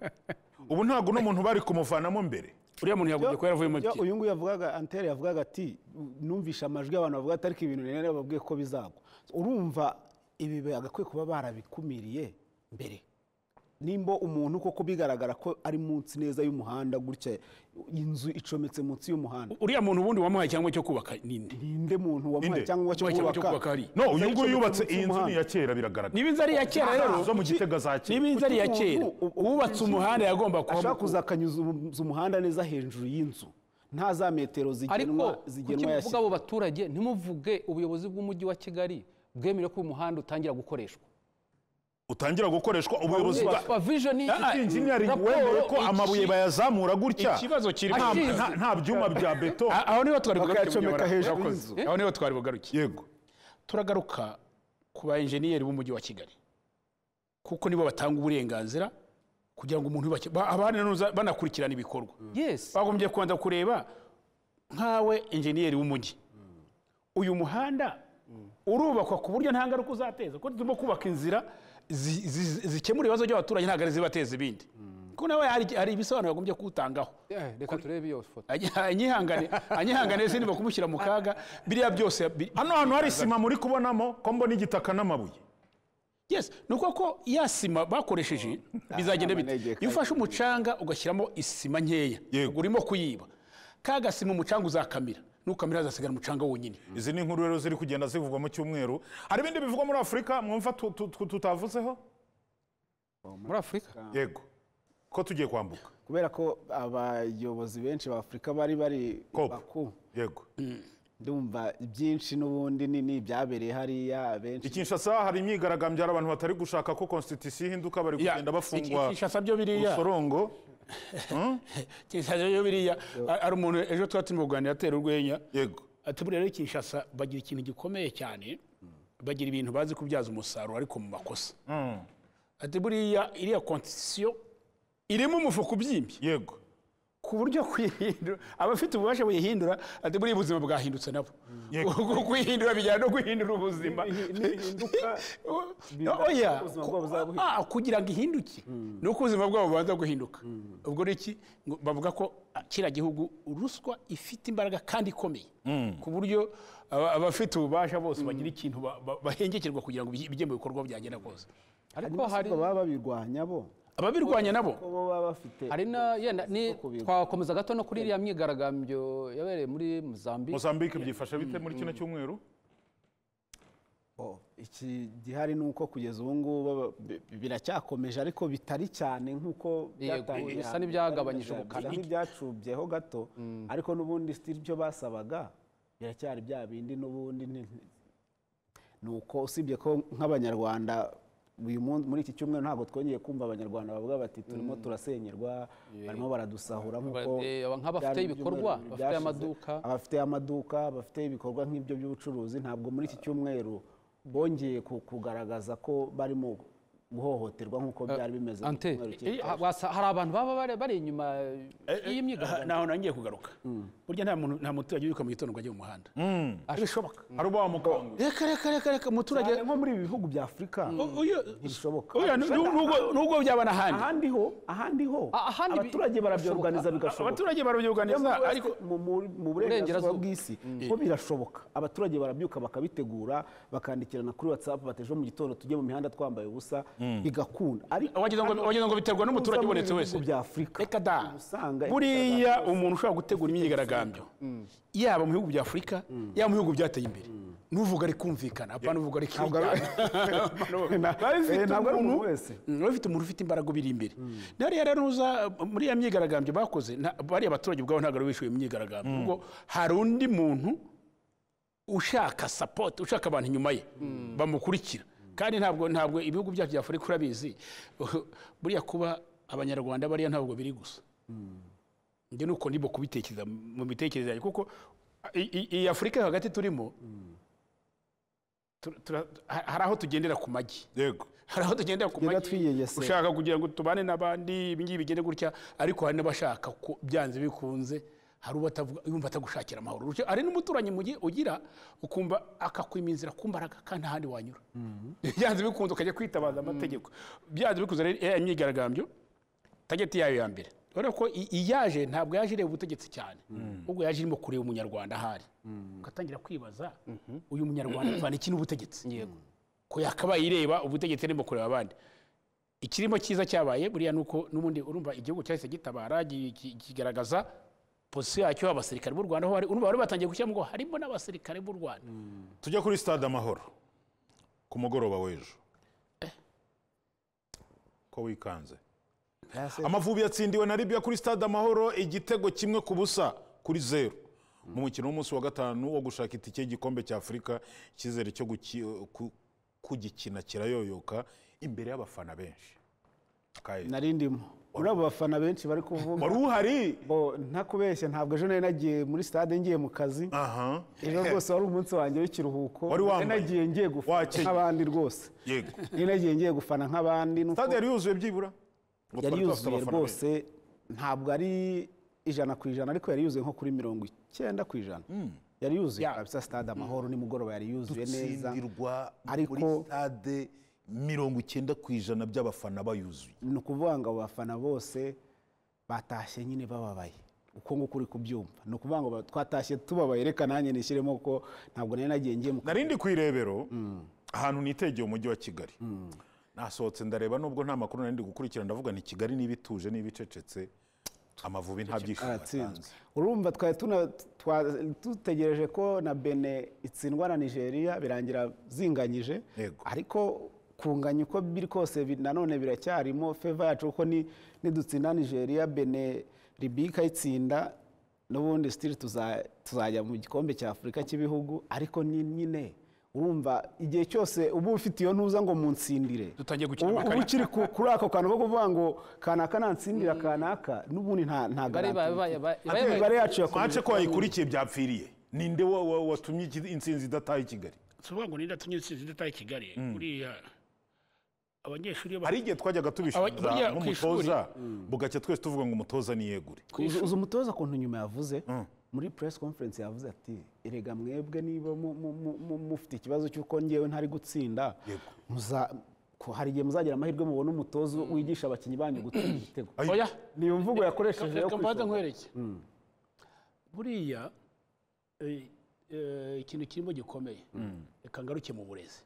ubu ntabwo uno muntu bari kumuvanamo mbere uriya muntu yagombye kuba yaravuyemo Yo, iki uyu nguyu yavugaga anteri yavugaga ati numvishe amajwi y'abantu bavuga ati ariko ibintu rero babwiye ko bizagwa urumva ibi bagakwiye kuba barabikumiriye mbere nimba umuntu koko bigaragara ko ari munsi neza y'umuhanda gutya inzu icometse munsi y'umuhanda uriya muntu ubundi wamuhaye icyangombwa cyo kubaka ninde ninde muntu wamuha Ninde? icyangombwa cyo Wamuhaye icyangombwa cyo kubaka kubaka hari no uyu nguyu Icometse yubatse munsi iyi nzu ni y'umuhanda. iya kera biragaragara niba inzu ari iya kera rero zo mu gitega za kera niba inzu ari iya Kuki kera umuntu- u- u- uwubatse umuhanda yagomba kuba ashaka kuzakanyuza umu- umuhanda neza hejuru y'inzu nta za metero zigenwa ariko kuki zigenwa muvuga yashyizwe abo baturage ntimuvuge ubuyobozi bw'umujyi wa kigali bwemere ko uyu muhanda utangira gukoreshwa utangira gukoreshwa ubuyobozi bwa Wa vision ni Ah, ah, iki? engineering Raporo wemeye ko iki? amabuye bayazamura gutya ikibazo kirimo nta- Ashize. nta- nta byuma bya beto A- aho niho twari bugaruke Bakayacomeka Munyobora. hejuru Urakoze. y'inzu. aho niho twari bugaruke yego turagaruka ku ba enjeniyeri b'umujyi wa kigali kuko nibo batanga uburenganzira kugira ngo umuntu yubake ba- abanuza- banakurikirana ibikorwa yes bagombye kubanza kureba nkawe enjeniyeri w'umujyi uyu muhanda urubakwa ku buryo nta ngaruka uzateza kuko turimo kubaka inzira zi- zi- zikemura ibibazo by'abaturage ntabwo ari zibateza ibindi kuko nawe hari hari ibisobanuro yagombye kuwutangaho Eh, reka turebe iyo foto anyihangane anyihangane se niba kumushyira mu kaga biriya byose bi- hano hantu hari sima muri kubonamo ko mbona igitaka n'amabuye yes ni uko ko ya sima bakoresheje bizagenda bite amanegeka. iyo ufashe umucanga ugashyiramo isima nkeya Yego. urimo kuyiba ka gasima umucanga uzakamira nukamira hazasigara umucanga wonyine izi ni inkuru rero ziri kugenda zivugwa mu cyumweru hari ibindi bivugwa muri afurika mwumva tu- tu- tu- tutavuzeho muri afurika yego ko tugiye kwambuka kubera ko abayobozi benshi ba afurika bari bari Kop. baku yego ndumva byinshi n'ubundi ni ni ibyabereye hariya benshi i kinshasa hari imyigaragambyo hari abantu batari gushaka ko konstitusiyo ihinduka bari Ya, kugenda bafungwa Kinshasa byo biriya urusorongo Kinshasa byo biriya Har- hari umuntu ejo tuba turimo kuganira atera urwenya yego ati buriya rero Kinshasa bagira ikintu gikomeye cyane bagira ibintu bazi kubyaza umusaruro ariko mu makosa ati buriya iriya konstitusiyo irimo umufuka ubyimbye yego ku buryo kuyihindura abafite ububasha buyihindura ati buriya ubuzima bwahindutse nabo Yego. Uku kuyihindura bijyana no guhindura ubuzima Nihinduka- oya ubuzima bwabo buzaba buhinduka. ah, kugira ngo ihinduke ni uko ubuzima bwabo bubanza guhinduka ubwo ni iki Ngo bavuga ko ah, kiriya gihugu ruswa ifite imbaraga kandi ikomeye ku buryo aba- abafite ububasha bose bagira ikintu ba- ba- bahengekerwa kugira ngo bijye bijye mu bikorwa byagenda kose Ariko ariko hari hari baba babirwanya bo ababirwanya nabo ko bo baba bafite hari na yenda ni Zo kubirwa. twakomeza gato no kuri iriya myigaragambyo yabereye muri Mozambique mozambique byifashe bite muri kino cyumweru Oh, iki gihari ni uko kugeza ubu ngubu aba- bi- biracyakomeje ariko bitari cyane nk'uko byatangiye bisa hambere. n'ibyagabanyije Bisa ubukana. n'ibyacubyeho gato ariko n'ubundi sitiri byo basabaga biracyari bya bindi n'ubundi ni- ni uko usibye ko nk'abanyarwanda uyu munsi muri iki cyumweru ntabwo twongeye kumva abanyarwanda bavuga bati turimo turasenyerwa barimo baradusahura nk'uko Eh, aba nk'abafite byari ibikorwa, ibyumweru bafite byashize. amaduka. abafite amaduka bafite ibikorwa nk'ibyo by'ubucuruzi ntabwo muri iki cyumweru bongeye ku- kugaragaza ko barimo guhohoterwa nk'uko byari bimeze mu ante cyumweru cy'ejo. ha- wasa- hari abantu baba bari- bari inyuma y'iyi Aha, myigaragambyo naho nangiye kugaruka burya nta muntu nta muturage wiruka mu gitondo ngo ajye mu muhanda ntibishoboka hari uba wamukangura reka reka reka reka umuturage cyane nko muri ibi bihugu bya afurika U- uyu- ntibishoboka oya, nu- nu- nubwo- nubwo byaba n'ahandi ahandi ho ahandi ho Ah, ahandi bi- abaturage barabyorganiza bigashoboka abaturage barabyibuganiza Mu- ariko mu- mu- mu burengerazuba Burengerazuba. bw'isi ho birashoboka abaturage barabyuka bakabitegura bakandikirana kuri whatsapp bati ejo mu gitondo tujye mu mihanda twambaye ubusa bigakunda ariko wagira ngo wagira ngo biterwa uza n'umuturage muri ubonetse ibi wese bihugu bya afurika reka da uba usanga buriya umuntu ushobora gutegura imyigaragambyo yaba mu bihugu bya afurika yaba mu bihugu byateye imbere nuvuga ari kumvikana apana uvuga ari kumvikana Eh, ntabwo ari umuntu wese biba bifite umuntu ufite imbaraga ubiri imbere naho rero nuza muri iya myigaragambyo bakoze nta- bariya abaturage ubwabo ntabwo ari bishyuye imyigaragambyo ubwo hari undi muntu ushaka sapoti ushaka abantu inyuma ye bamukurikira kandi ntabwo ntabwo ibihugu byacu bya afurika urabizi buriya kuba abanyarwanda bariya ntabwo biri gusa njye nuko ndimo kubitekereza mu mitekerereze yanjye kuko i- i- iyi afurika yo hagati turimo tur- tura- ha- hari aho tugendera ku magi yego hari aho tugendera ku Tugenda magi twiyegesera. ushaka kugira ngo tubane n'abandi ibi ngibi bigende gutya ariko hari n'abashaka ko byanze bikunze hari uwo atavuga yumva atagushakira amahoro Urugero, hari n'umuturanyi mu gihe ugira ukumva akakwima inzira ku mbaraga kandi ahandi wanyura byanze bikunze ukajya kwitabaza amategeko byanze bikunze rero iriya myigaragambyo tageti yayo ya mbere urabona ko i- iyaje ntabwo yaje ireba ubutegetsi cyane ahubwo yaje irimo kureba umunyarwanda ahari ugatangira kwibaza uyu munyarwanda avana iki n'ubutegetsi yego ko yakabaye ireba ubutegetsi irimo kureba abandi ikirimo cyiza cyabaye buriya ni uko n'ubundi urumva igihugu cyahise gitabara gi- gi- kigaragaza pozisiyo yacyo abasirikare b'u rwanda aho bari urumva bari batangiye gushyiramo ngo harimo n'abasirikare b'u rwanda tujya kuri stade amahoro ku mugoroba w'ejo ko wikanze amavubi yatsindiwe na libya kuri stade amahoro igitego kimwe ku busa kuri zeru mu mukino w'umunsi wa gatanu wo gushaka itike y'igikombe cya afurika icyizere cyo guki- ku- kugikina kirayoyoka imbere y'abafana benshi Kaye. narindimo muri abo bafana benshi bari kuvuga wari uhari bo ntakubeshya ntabwo ejo nari nagiye muri stade ngiye mu kazi aha ejo rwose wari umunsi wanjye w'ikiruhuko Wari wambaye. Nari nagiye ngiye gufana Wakenyeye. nk'abandi rwose yego nari nagiye ngiye gufana nk'abandi nuko stade yari yuzuye byibura Ngo yari twari dufite yuzuye abafana benshi. rwose ntabwo ari ijana ku ijana ariko yari yuzuye nko kuri mirongo icyenda ku ijana yari yuzuye kabisa stade amahoro nimugoroba yari yuzuye neza Gutsindirwa ariko- muri stade mirongo icyenda ku ijana by'abafana bayuzuye ni ukuvuga ngo abo bafana bose batashye nyine bababaye uko nguko uri kubyumva ni ukuvuga ngo ba- twatashye tubabaye reka nanjye nishyiremo ko ntabwo nari nagiye ngiye mu kazi. narindi ku irebero ahantu nitegeye umujyi wa kigali nasohotse ndareba nubwo nta makuru narindi gukurikira ndavuga ni kigali niba ituje niba icecetse amavubi nta byishimo aratsinzwe atanze urumva twari tuna- twa- dutegereje ko na bene itsindwa na nigeria birangira zinganyije Yego. ariko kunganya uko biri kose bi- nanone biracyarimo feva yacu kuko ni- nidutsinda nigeria bene libiya ikayitsinda n'ubundi sitiri tuzajya mu gikombe cya afurika cy'ibihugu ariko ni nyine urumva igihe cyose uba ufite iyo ntuza ngo munsindire Dutangiye gukina ubu- ubu amakarita. ukiri ku- kuri ako kantu ko kuvuga ngo kanaka nansindira kanaka n'ubundi nta nta Imibare iba- iba- iba- iba- Ate- imibare yacu yakomeje twace ko wayikurikiye byapfiriye ninde wa- wa- watumye iki- intsinzi idataha i kigali si ukuvuga ngo n'inda tunyuze insinzi zitaye i kigali buriya abanyeshuri iyo hari igihe twajyaga Aba- tubishinza buriya ku nk'umutoza bugacya twese tuvuga ngo umutoza niyegure uzi uzi umutoza ukuntu nyuma yavuze muri press conference yavuze ati erega mwebwe niba mu- mu- mu- mu- mufite ikibazo cy'uko ngewe ntari gutsinda muza- ko hari igihe muzagira amahirwe mubona umutoza wigisha abakinnyi banyu gutsinda igitego Ay- oya ni iyo mvugo yakoresheje yo reka mbanze kwishora. nkwereke buriya eh, eh, ikintu kirimo gikomeye reka ngaruke mu burezi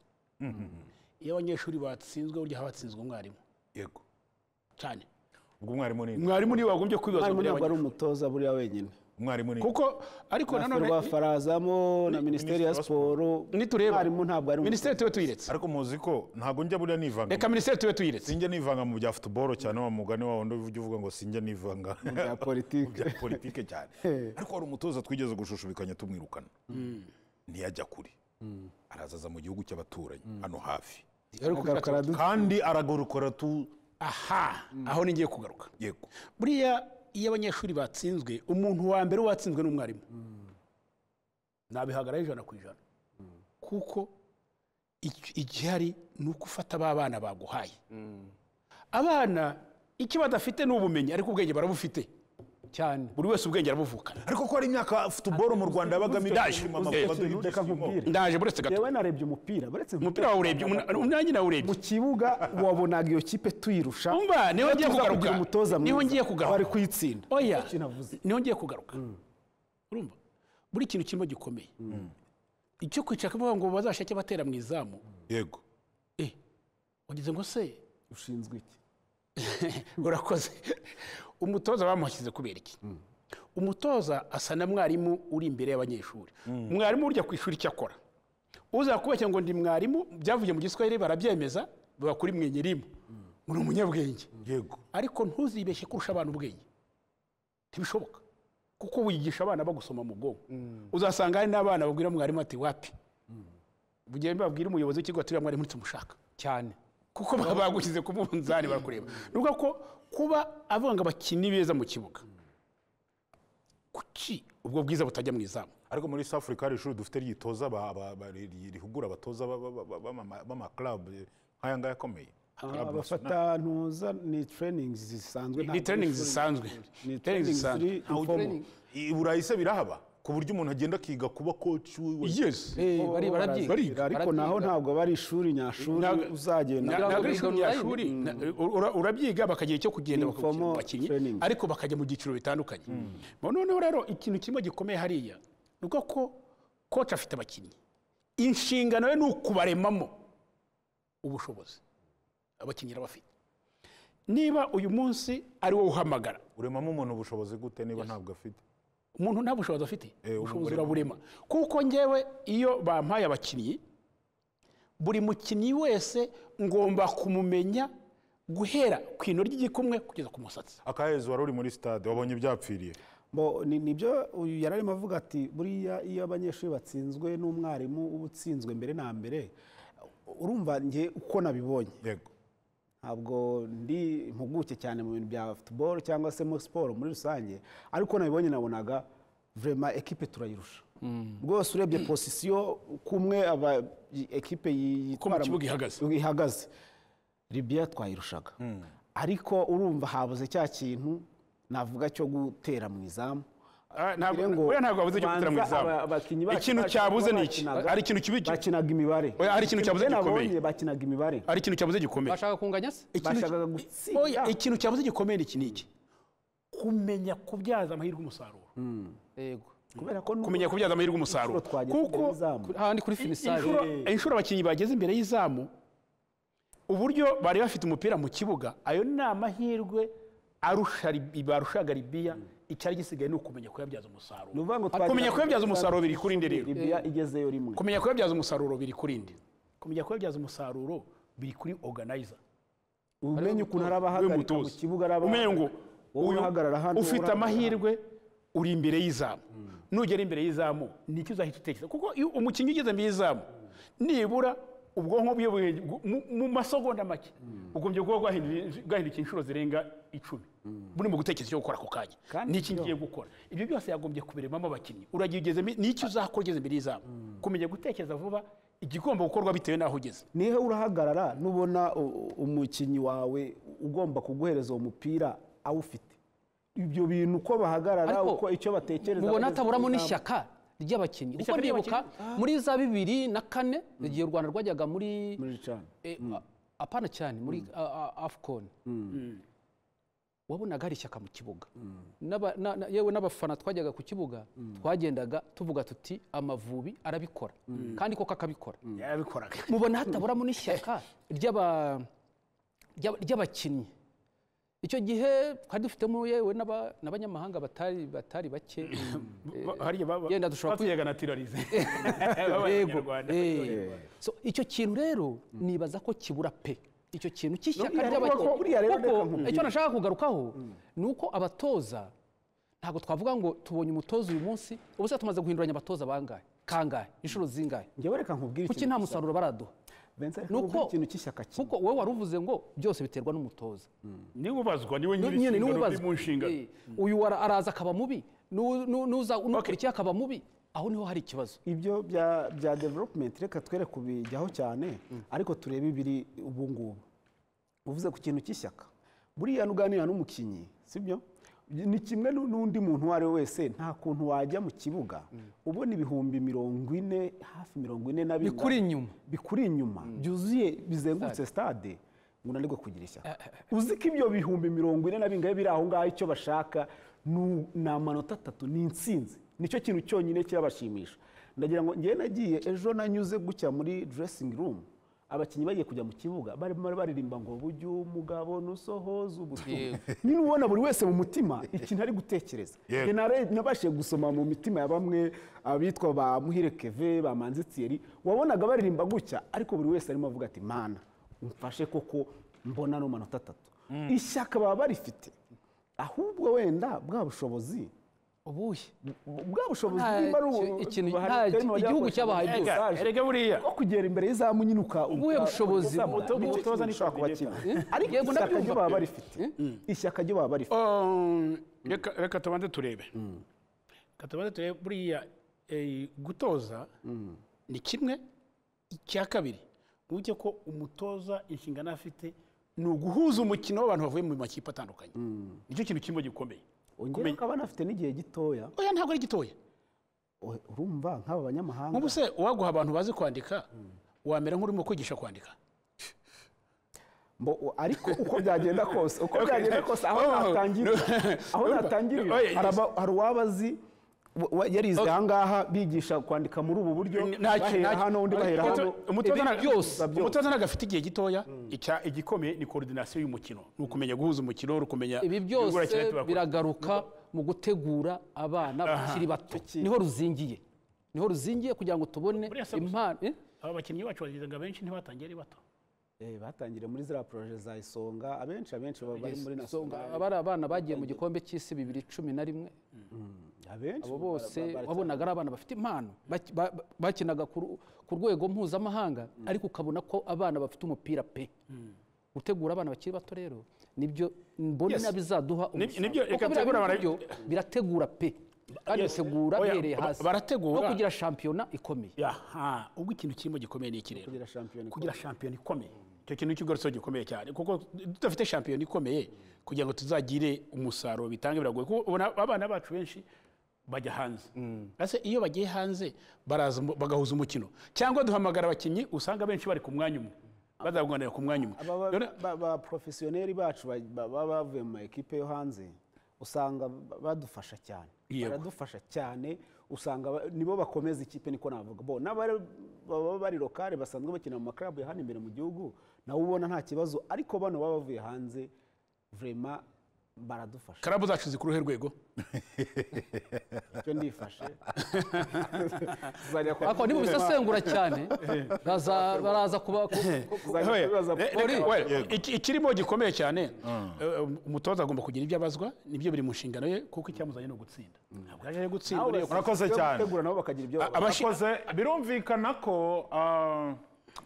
iyo abanyeshuri batsinzwe burya haba hatsinzwe umwarimu yego cyane ubwo umwarimu ni mwarimu niwe wagombye kwibaza mwarimu mbere ntabwo ari y'abanyeshuri. umutozaburiya buriya wenyine umwarimu ni kuko ariko nanone rwa farazamo na minisiteri ya wa siporo nitureba mwarimu ntabwo ari umutozaburiya minisiteri tuba tuyiretse ariko muzi ko ntabwo njya buriya nivanga reka minisiteri tuba tuyiretse sinjya nivanga mu bya futuboro cyane wa mugani wa wundi ujya uvuga ngo sinjya nivanga bya politiki bya politike cyane ariko hari umutoza twigeze gushushubikanya tumwirukana ntiyajya kure araza aza mu gihugu cy'abaturanyi hano hafi agaruka kandi aragorokora tu aha aho ni ngiye kugaruka yego buriya iyo abanyeshuri batsinzwe umuntu wa mbere watsinzwe ni umwarimu nabihagaraho ijana ku ijana kuko iki- igihari ni uko ufata ba bana baguhaye abana icyo badafite ni ubumenyi ariko ubwenge barabufite cyane buri wese ubwenge arabuvukana ariko ko hari imyaka futuboro mu rwanda yabagamo Ndaje. ibyishimo Uzwi amavubi aduha ikintu, reka ibyishimo nkubwire. ndaje buretse gato yewe narebye umupira uretse umupira wawurebye umwanya nawurebye mu kibuga wabonaga iyo kipe tuyirusha Umva, niho ngiye tuza kugaruka. kugira umutoza mwiza Niho ngiye kugaruka. bari kuyitsinda oya Nicyo navuze. niho ngiye kugaruka urumva buri kintu kirimo gikomeye icyo kwicara kuvuga ngo bazashake batera mu izamu yego eh wagize ngo se ushinzwe iki urakoze umutoza bamushyize kubera iki umutoza asa na mwarimu uri imbere y'abanyeshuri mwarimu urya ku ishuri icyo akora uza kubeshya ngo ndi mwarimu byavuye mu giswahili barabyemeza biba kuri mwenye rimwe ngo ni umunyabwenge yego ariko ntuzibeshye kurusha abana ubwenge ntibishoboka kuko wigisha abana bagusoma mu bwonko uzasanga hari n'abana babwira mwarimu ati wapi bugiye babwira umuyobozi w'ikigo ati uriya mwarimu ntitumushaka cyane kuko baba bagushyize ku munzani barakureba ni ukuvuga ko kuba avuga ngo abakinnyi beza mu kibuga kuki ubwo bwiza butajya mu izamu ariko muri south africa hari ishuri dufite ryitoza ba- ba- ba- ri- rihugura abatoza ba- ba- ba- b'ama- b'amaklub nk'aya ngaya akomeye abafatantuza ni training zisanzwe ni training zisanzwe ni training training zisanzwe ziri informal. i burayi se birahaba ku buryo umuntu agenda akiga kuba koci we yes Eh, bari- barabyiga bariga, ariko naho barabyiga. ntabwo aba ari ishuri nyashuri Ntabwo- uzagenda Ntabwo ntabwo ari biga ishuri rya online. shuri na- ura- urabyiga bakagira icyo kugenda Ni bakagukina informal mu bakinnyi training. ariko bakajya mu byiciro bitandukanye Bo noneho rero ikintu kimwe gikomeye hariya ni uko ko koci afite abakinnyi inshingano ye ni ukubaremamo ubushobozi abakinnyi arabafite niba uyu munsi ari wowe uhamagara uremamo umuntu ubushobozi gute niba ntabwo afite umuntu nta bushobozi afite Eh, ubushobozi uburema. uraburema kuko ngewe iyo bampaye abakinnyi buri mukinnyi wese ngomba kumumenya guhera ku ino ry'igikumwe kugeza ku musatsi akahezo wari uri muri sitade wabonye byapfiriye Bo, ni- nibyo uyu yari arimo avuga ati buriya iyo abanyeshuri batsinzwe n'umwarimu uba utsinzwe mbere na mbere urumva njye uko nabibonye yego ntabwo ndi impuguke cyane mu bintu bya futuboro cyangwa se muri siporo muri rusange ariko nabibonye nabonaga vurema ekipe turayirusha rwose urebye posisiyo kumwe aba i- ekipe yi- yitwara kibuga ihagaze. ihagaze libiya twayirushaga ariko urumva habuze cya kintu navuga cyo gutera mu izamu Ah, ntabwo- Kugira ngo oya, ntabwo habuze cyo gutera mu banza izamu. aba- abakinnyi bacu Ikintu bacu cyabuze ni iki? bakinaga- Ari ikintu kibi- bakinaga imibare Oya, hari ikintu cyabuze Ibyo gikomeye. nabonye, bakinaga imibare ari ikintu cyabuze gikomeye bashaka kunganya se Ikintu- bashakaga gutsinda. Oya, ikintu cyabuze gikomeye ni iki n'iki kumenya kubyaza amahirwe umusaruro yego kubera ko n'ubu- kumenya kubyaza amahirwe umusaruro Inshuro twagiye kuko tugera izamu. hahandi kuri finisari inshuro inshuro abakinnyi bageze imbere y'izamu uburyo bari bafite umupira mu kibuga ayo ni amahirwe arusha Lib- barushaga libiya icyari gisigaye ni ukumenya kuyabyaza ni umusaruro ukuvuga ngo kumenya twagira- kuyabyaza umusaruro biri kuri indi rero. Libya igezeyo rimwe kumenya kuyabyaza umusaruro biri kuri indi kumenya kuyabyaza umusaruro biri kuri organizer umenye ukuntu arabahagarika mu kibuga arabahagarika. umenye ngo wowe uyu uhagarara hano ufite uhagarara amahirwe uri imbere y'izamu nugera imbere y'izamu nicyo uzahita utekereza kuko iyo umukinnyi ugeze imbere y'izamu nibura ubwonko bwe bwe- mu- mu masegonda make ugombye kuba bwahinduye- bwahindukiye inshuro zirenga icumi buri mu gutekereza icyo gukora ako kanya Kandi n'iki byo- ngiye gukora ibyo byose yagombye kubiremamo abakinnyi uragiye ugeze imbi- n'icyo uzakora ugeze imbere y'izamu kumenya gutekereza vuba igigomba gukorwa bitewe n'aho ugeze niho urahagarara nubona u- u- umukinnyi wawe ugomba kuguhereza uwo mupira awufite ibyo bintu uko bahagarara Ariko uko icyo batekereza mubona bageze hataburamo ku izamu. n'ishyaka ry'abakinnyi kuko Ishyaka nibuka muri za bibiri na kane igihe u rwanda rwajyaga muri muri cana eh, a- apana cyane muri afcon wabonaga hari ishyaka mu kibuga N'aba- na- na- yewe n'abafana twajyaga ku kibuga twagendaga tuvuga tuti amavubi arabikora kandi koko akabikora yarabikoraga mubona hataburamo n'ishyaka ry'aba- ry'aba- ry'abakinnyi icyo gihe twari dufitemo yewe n'aba- n'abanyamahanga batari batari bake Ba- hariya ba- ba- Yenda dushobora batuyaga na tirarize b'abanyarwanda Eh. So, icyo kintu rero nibaza ko kibura pe icyo kintu cy'ishyaka Buriya rero- ry'abakinnyi buriya rero reka kuko nkubwire. icyo nashaka kugarukaho ni uko abatoza ntabwo twavuga ngo tubonye umutoza uyu munsi ubuse tumaze guhinduranya abatoza bangahe kangahe inshuro zingahe njyewe reka nkubwire kuki nta musaruro baraduha Vincent, reka Nuko- nkubwire ikintu cy'ishyaka kimwe kuko wowe wari uvuze ngo byose biterwa n'umutoza niwe ubazwa niwe nyiri nyine inshingano, niwe uri mu nshingano Eh, uyu ara- araza akaba mubi n'u- n'u- n'uza n'ukurikiye akaba mubi aho niho hari ikibazo ibyo bya bya development reka twere kubijyaho cyane ariko turebe ibiri ubu ngubu uvuze ku kintu cy'ishyaka buriya nuganira n'umukinnyi sibyo ni kimwe n'u- n'undi muntu uwo ari we wese nta kuntu wajya mu kibuga ubona ibihumbi mirongo ine hafi mirongo ine na bingana- Bikuri inyuma. bikuri inyuma byuzuye bizengurutse stade ngo unanirwe kugira ishyaka uzi ko ibyo bihumbi mirongo ine na bingahe biri aho ngaho icyo bashaka ni ni amanota atatu ni intsinzi nicyo kintu cyonyine kirabashimisha ndagira ngo ngewe nagiye ejo nanyuze gutya muri dressing room abakinnyi bagiye kujya mu kibuga barimo baririmba ngo bujye umugabo nusohoza ubutumwa nyine ubona buri wese mu mutima ikintu ari gutekereza Yego. Njye nare- nabashije gusoma mu mitima ya bamwe abitwa ba muhire keve ba manzi Thierry, wabonaga baririmba gutya ariko buri wese arimo avuga ati mana umfashe koko mbona ano manota atatu ishyaka baba barifite ahubwo wenda bwa bushobozi ubuhe bwa bushobozi Nta niba ari ubu- ki- ikintu- bahari- nta- barimo bajya igihugu bakoresha cyabahaye ubu byose. message erega buriya bwo kugera imbere y'izamu nyine uka Ubuhe uka- bushobozi uka- bwo? uka- Umutoza ni ushobora kubakina ariko Yego, ishyaka ryo ndabyumva. baba barifite ishyaka ryo baba barifite Um, reka reka tubanze turebe reka tubanze turebe buriya eh, gutoza ni kimwe icya kabiri uburyo ko umutoza inshingano afite ni uguhuza umukino w'abantu bavuye mu makipe atandukanye nicyo kintu kimwe gikomeye ongera ukaba anafite n'igihe gitoya oya ntabwo ari gitoya Ohe, urumva nk'aba banyamahanga nk'ubu se uwaguha abantu bazi kwandika wamera nk'urimo kwigisha kwandika Mbo- u- ariko uko byagenda kose uko byagenda kose aho Oh, natangirira no. aho Urumva? natangirira Oh, yeah, hari yes. aba- hari uwaba azi wa- wa- yarize ahangaha bigisha kwandika muri ubu buryo N- nta- bahera nta- hano undi bahera umutoza- hano umutoza Ibi nta- byose umutoza ntabwo afite igihe gitoya Ica- igikomeye ni koordinasiyo y'umukino ni ukumenya guhuza umukino ni ukumenya ibi byose ibigura cyane tubakora. biragaruka mu gutegura abana bakiri bato niho ruzingiye niho ruzingiye kugira ngo tubone Buriya se gusa- impano eh? aba bakinnyi bacu bagize ngo abenshi ntibatangiye ari bato Eh, batangiriye muri ziriya poroje za isonga abenshi abenshi baba bari muri So, nasiyonari abari abana bagiye mu gikombe cy'isi bibiri cumi na rimwe abenshi abo ba- bose ba- ba- wabonaga ari abana bafite impano Baki- ba- ba- bakinaga ku ru- ku rwego mpuzamahanga ariko ukabona ko abana bafite umupira pe gutegura abana bakiri bato rero nibyo mbona Yes. bizaduha Ni- umusaruro. nibyo, Kuko reka biriya tegura bintu abana- byo birategura pe kandi Yes. bitegura Oya, bihereye ba- hasi barategura. no kugira shampiyona ikomeye aha ubwo ikintu kirimo gikomeye ni iki rero kugira shampiyona kugira shampiyona ikomeye icyo kintu cy'igoroso gikomeye cyane kuko tudafite shampiyona ikomeye kugira ngo tuzagire umusaruro bitange biragoye kuko ubona abana bacu benshi bajya hanze ese iyo bagiye hanze baraza mu- bagahuza umukino cyangwa duhamagara abakinnyi usanga benshi bari ku mwanya umwe bazaguganira ku mwanya umwe Aba Rero- ba- ba- ba porofesiyoneri bacu ba- ba- baba bavuye mu ma ekipe yo hanze usanga ba- badufasha cyane Yego. baradufasha cyane usanga ba- nibo bakomeza ikipe niko navuga bo n'abari- baba bari lokale basanzwe bakina mu makarabu ya hano imbere mu gihugu nawe ubona nta kibazo ariko bano baba bavuye hanze vrema baradufasha karabu zacu zikuru he rwego icyo ndifashe Tuzajya kwa- ariko nibubisesengura cyane baza- baraza kuba ku- tuzajya Oya, kubibaza- eh, reka- oya, iki- ikirimo gikomeye cyane eh, umutoza agomba kugira ibyo abazwa nibyo biri mu nshingano ye kuko icyamuzanye ni ugutsinda ntabwo yaje gutsinda Nabo uriya- Urakoze bashinzwe cyane. gutegura nabo bakagira ibyo Aba- Abashi- Akoze, birumvikana ko ah,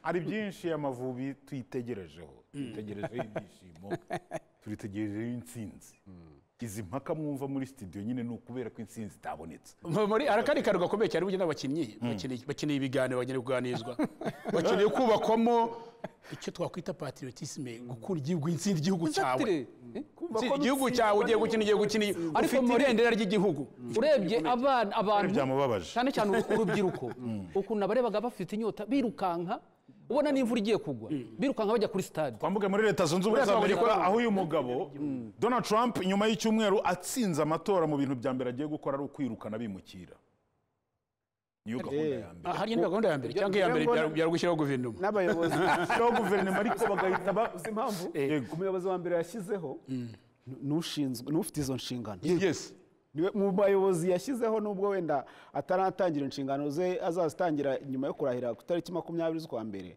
hari byinshi amavubi tuyitegerejeho tuyitegerejeho ibyishimo turitegerejeho insinzi izi mpaka mwumva muri studio nyine ni ukubera ko insinzi itabonetse Mu- muri arakari kantu gakomeye cyane bugena abakinnyi bakeneye- bakeneye ibiganiro bakeneye kuganizwa bakeneye kubakwamo icyo twakwita patriotisme gukura igihugu intsinda igihugu cyawe Exactly. Eh? Intsinda igihugu cyawe ugiye gukina ugiye gukina ariko mu irengera ry'igihugu urebye abana abantu byamubabaje. cyane cyane uru- urubyiruko ukuntu abarebaga bafite inyota birukanka ubona n'imvura igiye kugwa birukanka bajya kuri stade twambuke muri leta zunze ubumwe za Buriya amerika zabaye- aho uyu mugabo donald trump nyuma y'icyumweru atsinze amatora mu bintu bya mbere agiye gukora ari ukwirukana bimukira niyo gahunda ya mbere Ah, hariya ni gahunda ya mbere cyangwa iya mbere byari- byari gushyiraho guverinoma n'abayobozi aho guverinoma ariko bagahita ba uzi impamvu umuyobozi wa mbere yashyizeho ni- n'ushinzwe n'ufite izo nshingano yes niwe mu bayobozi yashyizeho nubwo wenda ataratangira inshingano ze azazitangira nyuma yo kurahira ku itariki makumyabiri z'ukwa mbere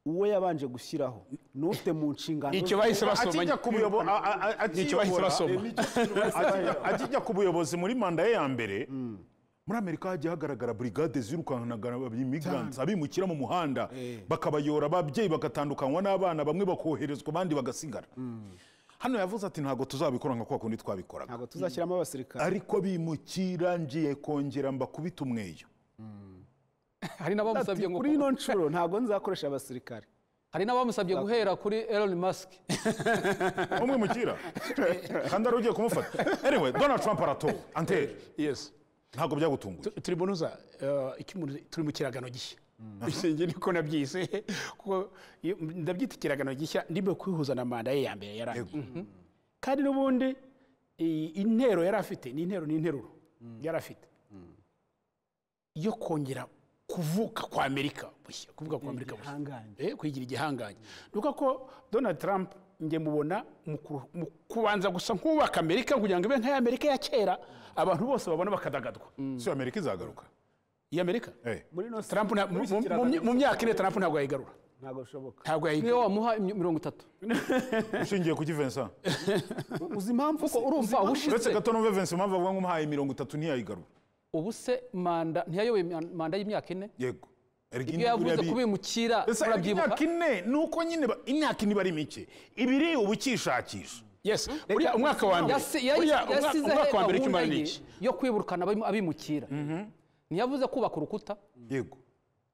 uwo yabanje gushyiraho n'ufite mu nshingano icyo ze- bahise basomanye akijya ku buyobo- a- a- a- Nicyo bahise akiyobora, basoma. akijya- akijya ku buyobozi muri manda ye ya mbere muri amerika hagiye hagaragara burigade zirukankanaga imigrantes abimukira mu muhanda bakabayora ababyeyi bagatandukanywa n'abana bamwe bakoherezwa abandi bagasigara hano yavuze ati ntabwo tuzabikora nka kwa kundi twabikoraga ntabwo tuzashyiramo abasirikare ariko bimukira ngiye kongera mbakubita umweyo hari n'abamusabye ngo kuri ino nshuro ntabwo nzakoresha abasirikare hari n'abamusabye guhera kuri Elon Musk umwe mukira kandi ari ugiye kumufata anyway donald trump aratowe anteri yes ntabwo byagutunguye Tu- turi bunoza eh, icyo umuntu turi mu kiragano gishya njye niko nabyise kuko iyo- ndabyita ikiragano gishya ndimo kwihuza na manda ye ya mbere yarangiye kandi n'ubundi i- intero yari afite ni intero ni interuro yari afite yo kongera kuvuka kwa amerika bushya kuvuka kwa amerika bushya igihangange. Eh, kwigira igihangange ni uko ko donald trump njye mubona mu ku- mu kubanza gusa nk'ubaka amerika kugira ngo ibe nk'aya amerika ya kera abantu bose babona bakadagadwa si amerika izagaruka iyi amerika Eh. muri ino Trump nta- mu- mu- mu- mu myaka ine Trump ntabwo yayigarura ntabwo bishoboka ntabwo niyo yayigarura wamuha imyo- mirongo itatu ushingiye kuki Vincent uzi impamvu kuko urumva uretse ubushize gato numve Vincent impamvu avuga ngo umuhaye mirongo itatu ntiyayigarura ubu se manda ntiyayoboye imya- manda y'imyaka ine yego Erega ibyo indi yavuze buriya ni- kubimukira Ese erega imyaka murabyibuka ine ni uko nyine ba- imyaka ine iba ari mike ibiri uba ukishakisha yes buriya umwaka wa mbere Yasi- yari- buriya umwa- yasizeho umwaka wa mbere gahunda ikimara ye ni iki yo kwirukana abimu- abimukira ntiyavuze kubaka urukuta yego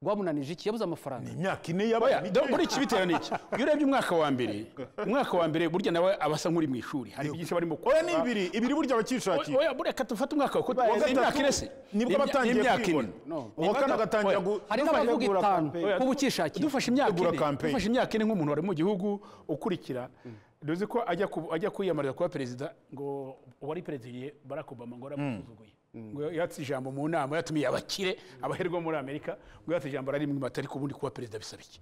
rwamunanije iki yabuze amafaranga imyaka ine yaba Oya, mike. do- muri iki bitewe n'iki iyo urebye umwaka wa mbere umwaka wa mbere burya nawe aba asa nk'uri mu ishuri hari byinshi barimo oya kora ni ibiri ibiri burya abakishakiye oya bureka dufate umwaka wa kuko gatatu imyaka irese nibwo batangiye kwibona uwa kane agatangira gu- hari n'abajya n'abavuga kugura itanu campaign. kuba ukishakira dufashe imyaka Tegura ine campaign. dufashe imyaka ine nk'umuntu wari mu gihugu ukurikira ntuzi ko ajya ku- ajya kwiyamariza kuba perezida ngo uwari perezida igihe barack obama ngo yaramusuzuguye ngo yatse ijambo mu nama yatumiye abakire abaherwa muri amerika ngo yatse ijambo rari mu matari ko ubundi kuba perezida bisaba iki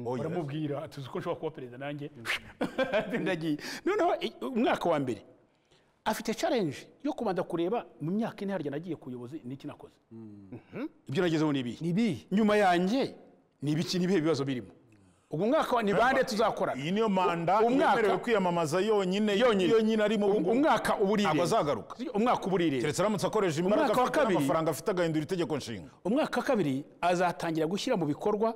Oya. baramubwira tuzi ko nshobora kuba perezida nanjye ndagiye noneho i- umwaka wa mbere afite challenge yo kubanza kureba mu myaka ine harya nagiye ku buyobozi n'iki nakoze Mhm. ibyo nagezeho ni ibihe ibihe. nyuma yanjye ni ibiki ni ibihe bibazo birimo ubwo umwaka wa- ni bande tuzakorana iyi niyo manda Umwaka- yemerewe kwiyamamaza yonyine Yonyine. yonyine arimo Um- umwaka uba uri ntabwo irembo. azagaruka umwaka uba uri irembo. keretse aramutse akoresha imbaraga Umwaka wa afite kabiri. n'amafaranga afite agahindura itegeko nshinga umwaka wa kabiri azatangira gushyira mu bikorwa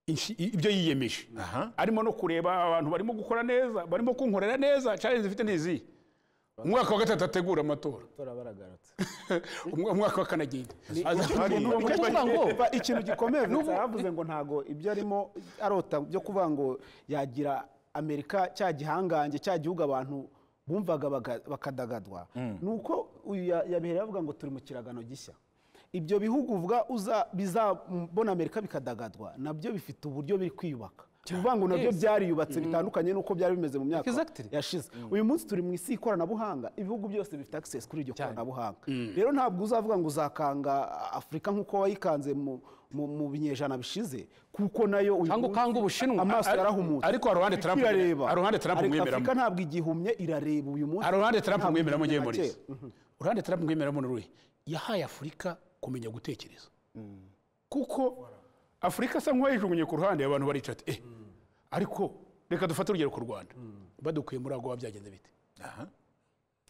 inshi- ibyo yiyemeje Aha. arimo no kureba abantu barimo gukora neza barimo kunkorera neza challenge ifite n'izihe umwaka wa gatatu ategura amatora amatora baragarutse Umwa- umwaka wa kane agenda Hari- Azatangira- Nicyo kivuga ngo Ba, ikintu gikomeye Vincent yavuze ngo ntago ibyo arimo arota byo kuvuga ngo yagira amerika cya gihangange cya gihugu abantu bumvaga baga- bakadagadwa ni uko uyu ya- yabereye avuga ngo turi mu kiragano gishya ibyo bihugu uvuga uza- bizabona amerika bikadagadwa nabyo bifite uburyo biri kwiyubaka ni ukuvuga ngo nabyo byariyubatse bitandukanye n'uko byari bimeze mu myaka Exactly. yashize uyu munsi turi mu isi y'ikoranabuhanga ibihugu byose bifite access kuri iryo koranabuhanga rero ntabwo uzavuga ngo uzakanga afurika nk'uko wayikanze mu- mu mu binyejana bishize kuko nayo uyu Cyangwa munsi ukanga Ubushinwa. amaso Ari- yarahumutse ariko hari uruhande Trump- irareba hari uruhande Trump Ariko umwemeramo. afurika ntabwo igihumye irareba uyu munsi hari uruhande Trump Ntabwo mwemeramo ngewe igihumye na murizi kera. uruhande Trump mwemeramo ni uruhe yahaye afurika kumenya gutekereza kuko afurika asa nk'uwayijugunye ku ruhande abantu barica ati eh ariko reka dufate urugero ku rwanda badukuye muri agowa byagenze bite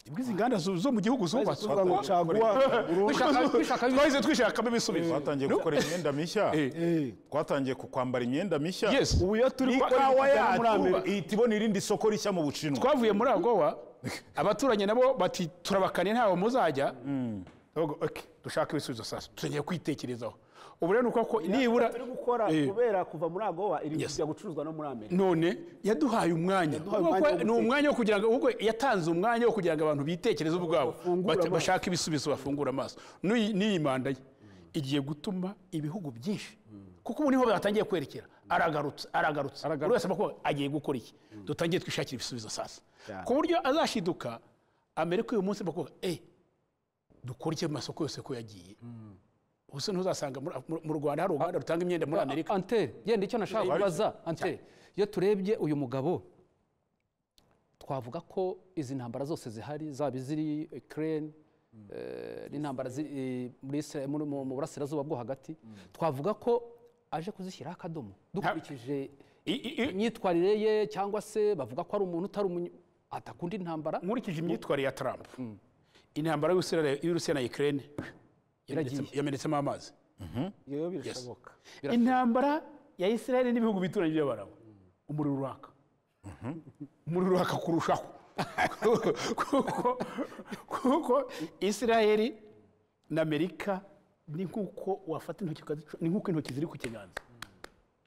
ibwo izi nganda zo zo mu gihugu zubatswe Tuvuga ngo caguwa Bishaka- bishaka- twahise twishakamo ibisubizo twatangiye gukora imyenda mishya Eh, twatangiye ku- kwambara imyenda mishya Yes. ubu iyo turi gukora ikawa ibiganiro muri yacu Amerika. ihita ibona irindi soko rishya mu bushinwa twavuye muri agowa abaturanyi nabo bati turabakanye ntawe muzajya Bavuga, "Okay, dushake ibisubizo sasa tugiye kwitekerezaho ubu rero ni uko ko nibura turi gukora Eh. kubera kuva muri agowa iri Yes. kujya gucuruzwa no muri amerika none yaduhaye umwanya Yaduhaye Ubwo umwanya ko wo ni umwanya wo kugira ngo ubwo yatanze umwanya wo kugira ngo abantu bitekereze ubwabo Bafungure bate- amaso. bashake ibisubizo bafungura amaso N'uyi- n'iyi manda ye igiye gutuma ibihugu byinshi kuko ubu niho batangiye kwerekera aragarutse aragarutse buri wese amakuru agiye gukora iki dutangiye twishakira ibisubizo sasa Cyane. ku buryo azashiduka amerika uyu munsi bakubwira eh dukore iki mu masoko yose ko yagiye ubuse ntuzasanga muri- muri- mu rwanda hari uruganda rutanga imyenda muri amerika antere yenda icyo nashaka kubaza antere iyo turebye uyu mugabo twavuga ko izi ntambara zose zihari zaba iziri kereni n'intambara ziri eh, muri Isra- muri- mu mu burasirazuba bwo hagati twavuga ko aje kuzishyiraho akadomo dukurikije I- i- i- imyitwarire ye cyangwa se bavuga ko ari umuntu utari umunyu atakunda intambara nkurikije imyitwarire ya Trump intambara y'Uburusiya- y'Uburusiya na Ukraine yamenetse- yamenetsemo amazi iyo birashoboka intambara ya Israel n'ibihugu bituranye by'Abarabu umuriro uraka umuriro uraka kurushaho kuko kuko Israel na Amerika ni nk'uko wafata intoki ukazicu- ni nk'uko intoki ziri ku kiganza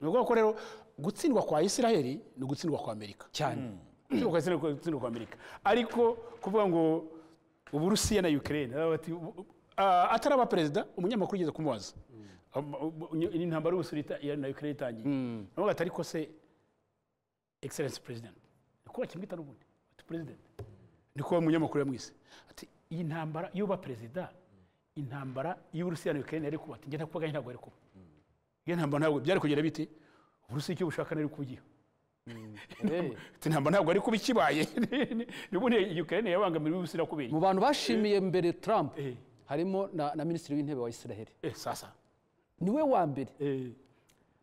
ni ukuvuga ko rero gutsindwa kwa Israel ni ugutsindwa kwa Amerika cyane Gutsindwa kwa Israel ni ugutsindwa kwa Amerika ariko kuvuga ngo uburusiya na Ukraine baba bati, "Ubu- ah, ataraba perezida umunyamakuru ugeze kumubaza Am- ubu- ni intambara y'ubusurita na Ukraine itangiye navuga ati ariko se excellence president nikuba kimwita n'ubundi ati president nikuba umunyamakuru yamwise ati iyi ntambara iyo uba perezida intambara y'uburusiya na Ukraine yari kuba ati njye nakubaga ntabwo yari kuba iyo ntambara ntabwo byari kugera bite uburusiya icyo bushaka nari kubugiyeho Eh. ati ntabwo ntabwo ari kuba ikibaye n'ubundi Ukraine yabangamiwe uburusiya kubera mu bantu bashimiye mbere Trump Eh. harimo na, na minisitiri w'intebe wa Israel Eh, sasa niwe wa mbere Eh,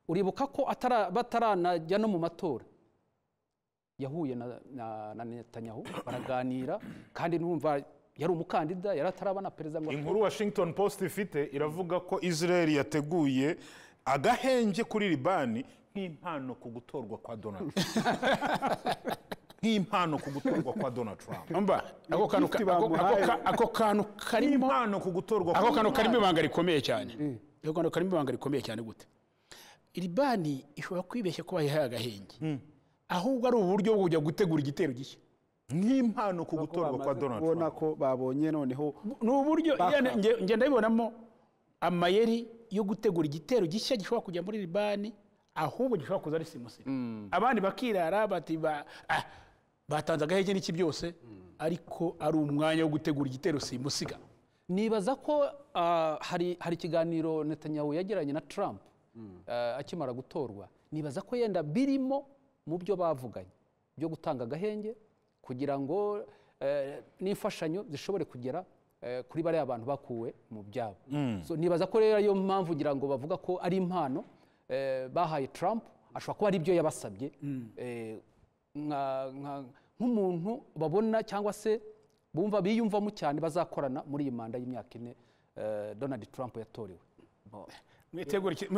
uribuka ko atara- bataranajya no mu matora yahuye na, na, na netanyahu baraganira kandi numva yari umukandida yari ataraba na perezida ngo inkuru washington post ifite iravuga ko israel yateguye agahenge kuri libani nk'impano ku gutorwa kwa donald trump nk'impano ku gutorwa kwa donald trump umva ako kantu ka- ako- ako ka- ako kantu karimo nk'impano ku gutorwa ako kantu kwa karimo ibanga rikomeye cyane u rwanda karimo ibanga rikomeye cyane gute iri bani ishobora kwibeshya ko bayihaye agahenge ahubwo ari uburyo bwo kujya gutegura igitero gishya nk'impano ku gutorwa kwa donald ubona trump ko babonye noneho ni uburyo Baka. yani, nge- nge ndabibonamo amayeri yo gutegura igitero gishya gishobora kujya muri libani ahubwo gishobora kuza ari simusimu abandi bakirara bati ba- ah, batanze agahenge n'iki byose ariko ari umwanya wo gutegura igitero simusiga nibaza ko ah, hari hari ikiganiro netanyahu yagiranye na trump ah, akimara gutorwa nibaza ko yenda birimo mu byo bavuganye byo gutanga agahenge kugira ngo eh, n'imfashanyo zishobore kugera eh, kuri bariya bantu bakuwe mu byabo so nibaza ko rero ariyo mpamvu ngira ngo bavuga ko ari impano eh, bahaye trump ashobora kuba ari ibyo yabasabye eh, nka- nka- nk'umuntu babona cyangwa se bumva biyumvamo cyane bazakorana muri iyi manda y'imyaka ine eh, donald trump yatorewe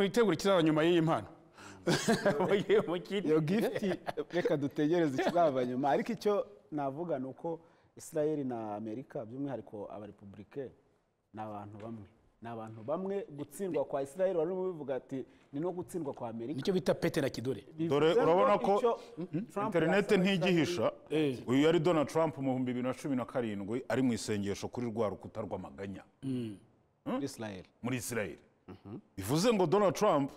mwitegura ikizaza nyuma y'iyi mpano Mugiye mukite. iyo gifuti reka dutegereze ikizava nyuma ariko icyo navuga ni uko israel na amerika by'umwihariko abarepubulike ni abantu bamwe ni abantu bamwe gutsindwa kwa israel wari urimo bivuga ati ni no gutsindwa kwa amerika nicyo bita pete na kidore Dore Bivuze ngo urabona ko icyo Trump interinete yasaba ntigihisha Eh. uyu yari donald trump mu bihumbi bibiri na cumi na karindwi ari mu isengesho kuri rwa rukuta rw'amaganya israel muri israel bivuze ngo donald trump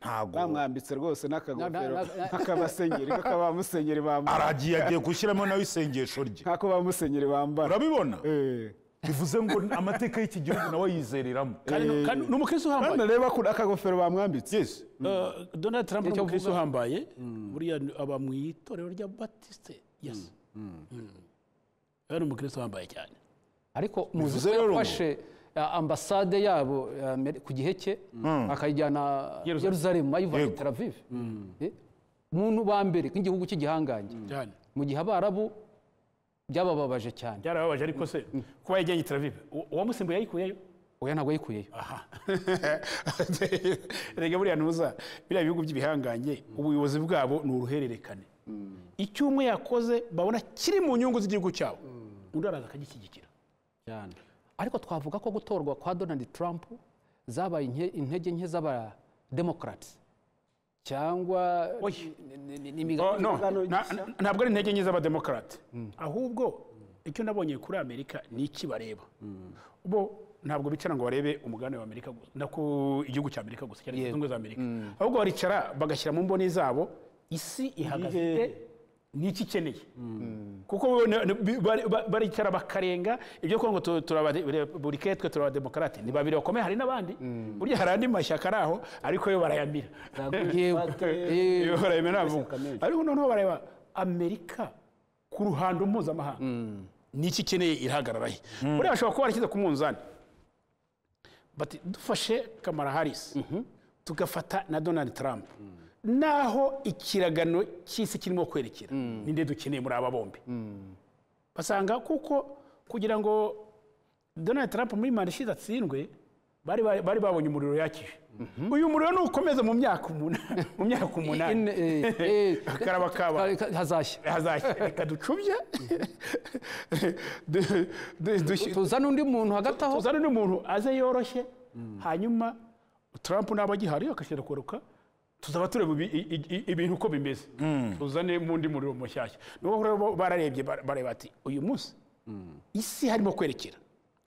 ntago bamwambitse rwose n'akagofero Na- na- na- nk'akabasenyeri nk'aka ba musenyeri bambara aragiye agiye gushyiramo nawe isengesho rye nk'ako ba musenyeri bambara urabibona Eh. bivuze ngo amateka y'iki gihugu nawe yizereramo Kandi ni- kandi ni umukristo uhambaye hano reba ku akagofero bamwambitse yes Uh, donald trump ni Nicyo umukristo mvuga. uhambaye buriya ni- aba mu itorero rya batisite yesi Mm. yari umukristo uhambaye cyane ariko muzi Bivuze ko rero ngo- yafashe ah, ambasade yabo ya Amer- ku gihe cye akayijyana Yerusalemu. yeruzalemu ayivanye i Yego. tel aviv Eh, muntu ba mbere nk'igihugu cy'igihangange cyane mu gihe abarabu byabababaje cyane byarababaje ariko se kuba yajyanye teravive uwamusimbuye yayikuyeyo oya ntabwo yayikuyeyo aha rega buriya ntuza biriya bihugu by'ibihangange ubuyobozi bwabo ni uruhererekane icyo umwe yakoze babona kiri mu nyungu z'igihugu cyabo undi araza akagishyigikira cyane ariko twavuga ko gutorwa kwa donald trump zabaye nke- intege nke z'abademokarati cyangwa Oya. ni- ni- ni- ni imigani Oh, no, Ibiganiro na- gishya. na- ntabwo ari intege nke z'abademokarate ahubwo icyo nabonye kuri amerika ni iki bareba bo ntabwo bicara ngo barebe umugabane wa amerika gusa no ku igihugu cya amerika gusa cyangwa Yego. inzungu za amerika ahubwo baricara bagashyira mu mboni zabo isi ihagaze ite Ibihe. n'iki ikeneye kuko bo ne- ne- bi- bari- ba- baricara bakarenga ibyo kuvuga ngo tu- turabareburike twe turabademokarate ni babiri bakomeye hari n'abandi burya hari andi mashyaka ari aho ariko yo barayamira Yego. Eh, Iyo barayemera ntabwo. Amashyaka menshi. ariko noneho bareba amerika ku ruhando mpuzamahanga niki ikeneye irahagarara he buriya bashobora kuba barashyize ku munzani bati dufashe kamara harisi tugafata na donald trump naho ikiragano cy'isi kirimo kwerekera ninde dukeneye muri aba bombi basanga kuko kugira ngo donald trump muri manda ishize atsindwe bari bari bari babonye umuriro yakije uyu muriro nukomeza mu myaka umunani mu myaka umunani Ine- eh, eh, karaba kaba ka- hazashya hazashya reka ducubye Du- du- dushyi- tuzana undi muntu hagati aho tuzane n'umuntu aze yoroshye hanyuma trump naba agihari agashyira kuruka tuzaba tureba ibi- i- i- ibintu uko bimeze tuzane mu ndi muriro mushyashya niho rero bo bararebye bar- bareba ati uyu munsi isi harimo kwerekera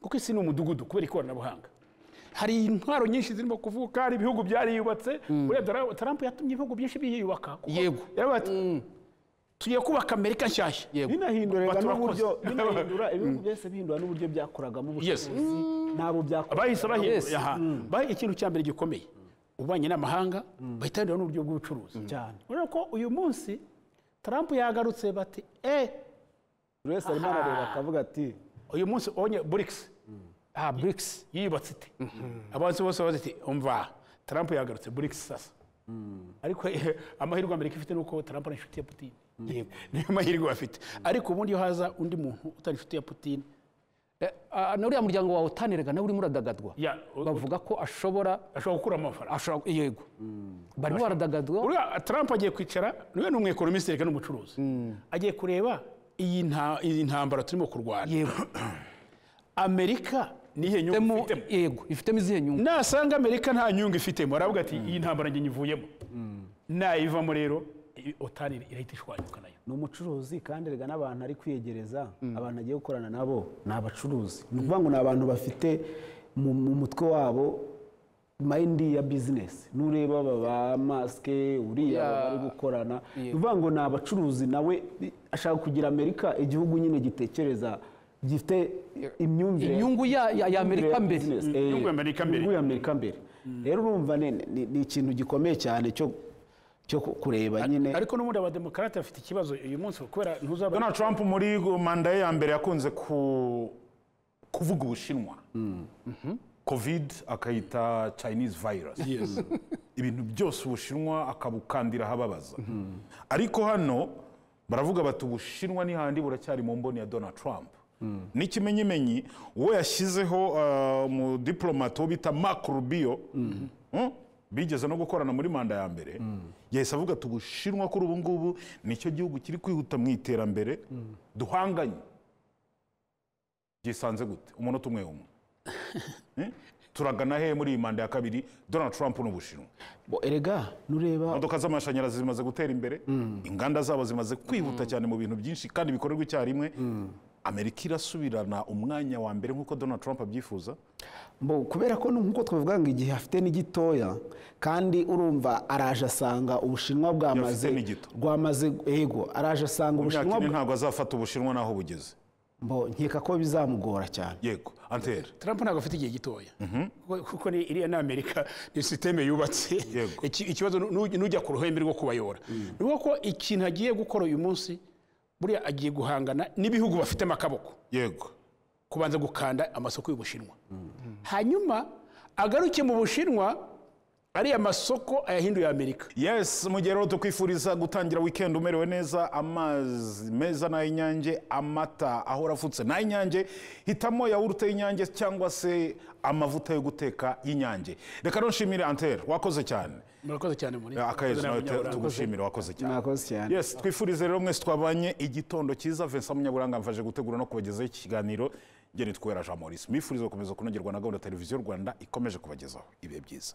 kuko isi ni umudugudu kubera ikoranabuhanga hari intwaro nyinshi zirimo kuvuka hari ibihugu byariyubatse urebye ara- trump yatumye ibihugu byinshi byiyubaka kuko Yego. yaravuze ati, tugiye kubaka amerika nshyashya Yego. binahindurega Bati urakoze. n'uburyo binahindura ibihugu byose bihindura n'uburyo byakoragamo Yes. ubucuruzi ntabwo byakora bahise bahindura Yes. aha. Ba- ikintu cya mbere gikomeye ubanye n'amahanga bahita bahindura n'uburyo bw'ubucuruzi cyane urabona ko uyu munsi trump yagarutse bati eh buri wese arimo arareba akavuga ati uyu munsi onye burikisi ah brics yiyubatse ite abansi bose bavuze ati umva trump yagarutse burikisi sasa ariko eh, amahirwe amerika ifite ni uko trump ari inshuti ya putine niyo mahirwe bafite ariko ubundi iyo haza undi muntu utari inshuti ya putine Eh, ah, na uriya muryango wawe utanirega nawe urimo uradagadwa ya- bavuga ko ashobora ashobora gukuramo amafaranga ashobora yego barimo baradagadwa Uriya Trump agiye kwicara niwe ni umwekonomiste reka n'umucuruzi agiye kureba iyi nta- iyi ntambara turimo kurwana yego amerika nihe nyungu ifitemo ufitemo yego ifitemo izihe nyungu nasanga amerika nta nyungu ifitemo aravuga ati iyi ntambara njye nyivuyemo nayivamo rero i- otani irahita ishwanyuka nayo ni umucuruzi kandi erega n'abantu ari kwiyegereza abantu agiye gukorana nabo ni abacuruzi ni ukuvuga ngo ni abantu bafite mu mu mutwe wabo mayindi ya bizinesi nureba aba ba masike uriya Ya. aba bari gukorana ni ukuvuga ngo ni abacuruzi nawe ashaka kugira amerika igihugu nyine gitekereza gifite imyumvire inyungu ya- ya ya amerika mbere Inyungu ya Amerika mbere. inyungu ya Amerika mbere rero urumva ni ni- ni ikintu gikomeye cyane cyo cyo kureba nyine ariko n'ubundi abademokarate bafite ikibazo uyu munsi kubera ntuzaba donald trump muri manda ye ya mbere yakunze ku- kuvuga ubushinwa covid akayita chinese virus ibintu byose ubushinwa akabukandira ahababaza ariko hano baravuga bati ubushinwa ni handi buracyari mu mboni ya donald trump n'ikimenyimenyi uwo yashyizeho uh, umudipolomate wo bita mark rubio Mm? bigeze no gukorana muri manda ya mbere yahise avuga ati ubushinwa kuri ubu ngubu nicyo gihugu kiri kwihuta mu iterambere duhanganye byisanze gute umunota umwe umwe Mm? turagana hehe muri iyi manda ya kabiri donald trump n'ubushinwa Bo, erega nureba imodoka z'amashanyarazi zimaze gutera imbere inganda zabo zimaze kwihuta cyane mu bintu byinshi kandi bikorerwa icyarimwe amerika irasubirana umwanya wa mbere nk'uko donald trump abyifuza Bo, kubera ko nk'uko twabivuga ngo igihe afite ni gitoya kandi urumva araje asanga ubushinwa bwamaze ni gito. rwamaze ego araje asanga mu myaka ubushinwa ine bwa- ntabwo azafata ubushinwa n'aho bugeze bo nkeka ko bizamugora cyane yego anteri Trump ntabwo afite igihe gitoya Kuko- kuko ni iriya ni Amerika ni sisiteme yubatse Yego. Iki- ikibazo nu- nu- n'ujya ku ruhembe rwo kubayora ni uko ikintu agiye gukora uyu munsi buriya agiye guhangana n'ibihugu bafitemo akaboko yego kubanza gukanda amasoko y'ubushinwa hanyuma agaruke mu bushinwa ariya masoko ayahinduye Amerika yes mu gihe rero tukwifuriza gutangira weekend umerewe neza amazi meza n'ay'inyange amata ahora afutse n'ay'inyange hitamo yawurute y'inyange cyangwa se amavuta yo guteka y'inyange reka nshimire antere wakoze cyane murakoze cyane muri akayezu nawe te- tugushimire wakoze cyane mwakoze cyane yes twifurize rero mwese twabanye igitondo cyiza vincent munyaburanga mfaje gutegura no kubagezaho iki kiganiro nge nitwera jean maurice mwifuriza gukomeza kunogerwa na gahunda ya televiziyo rwanda ikomeje kubagezaho ibihe byiza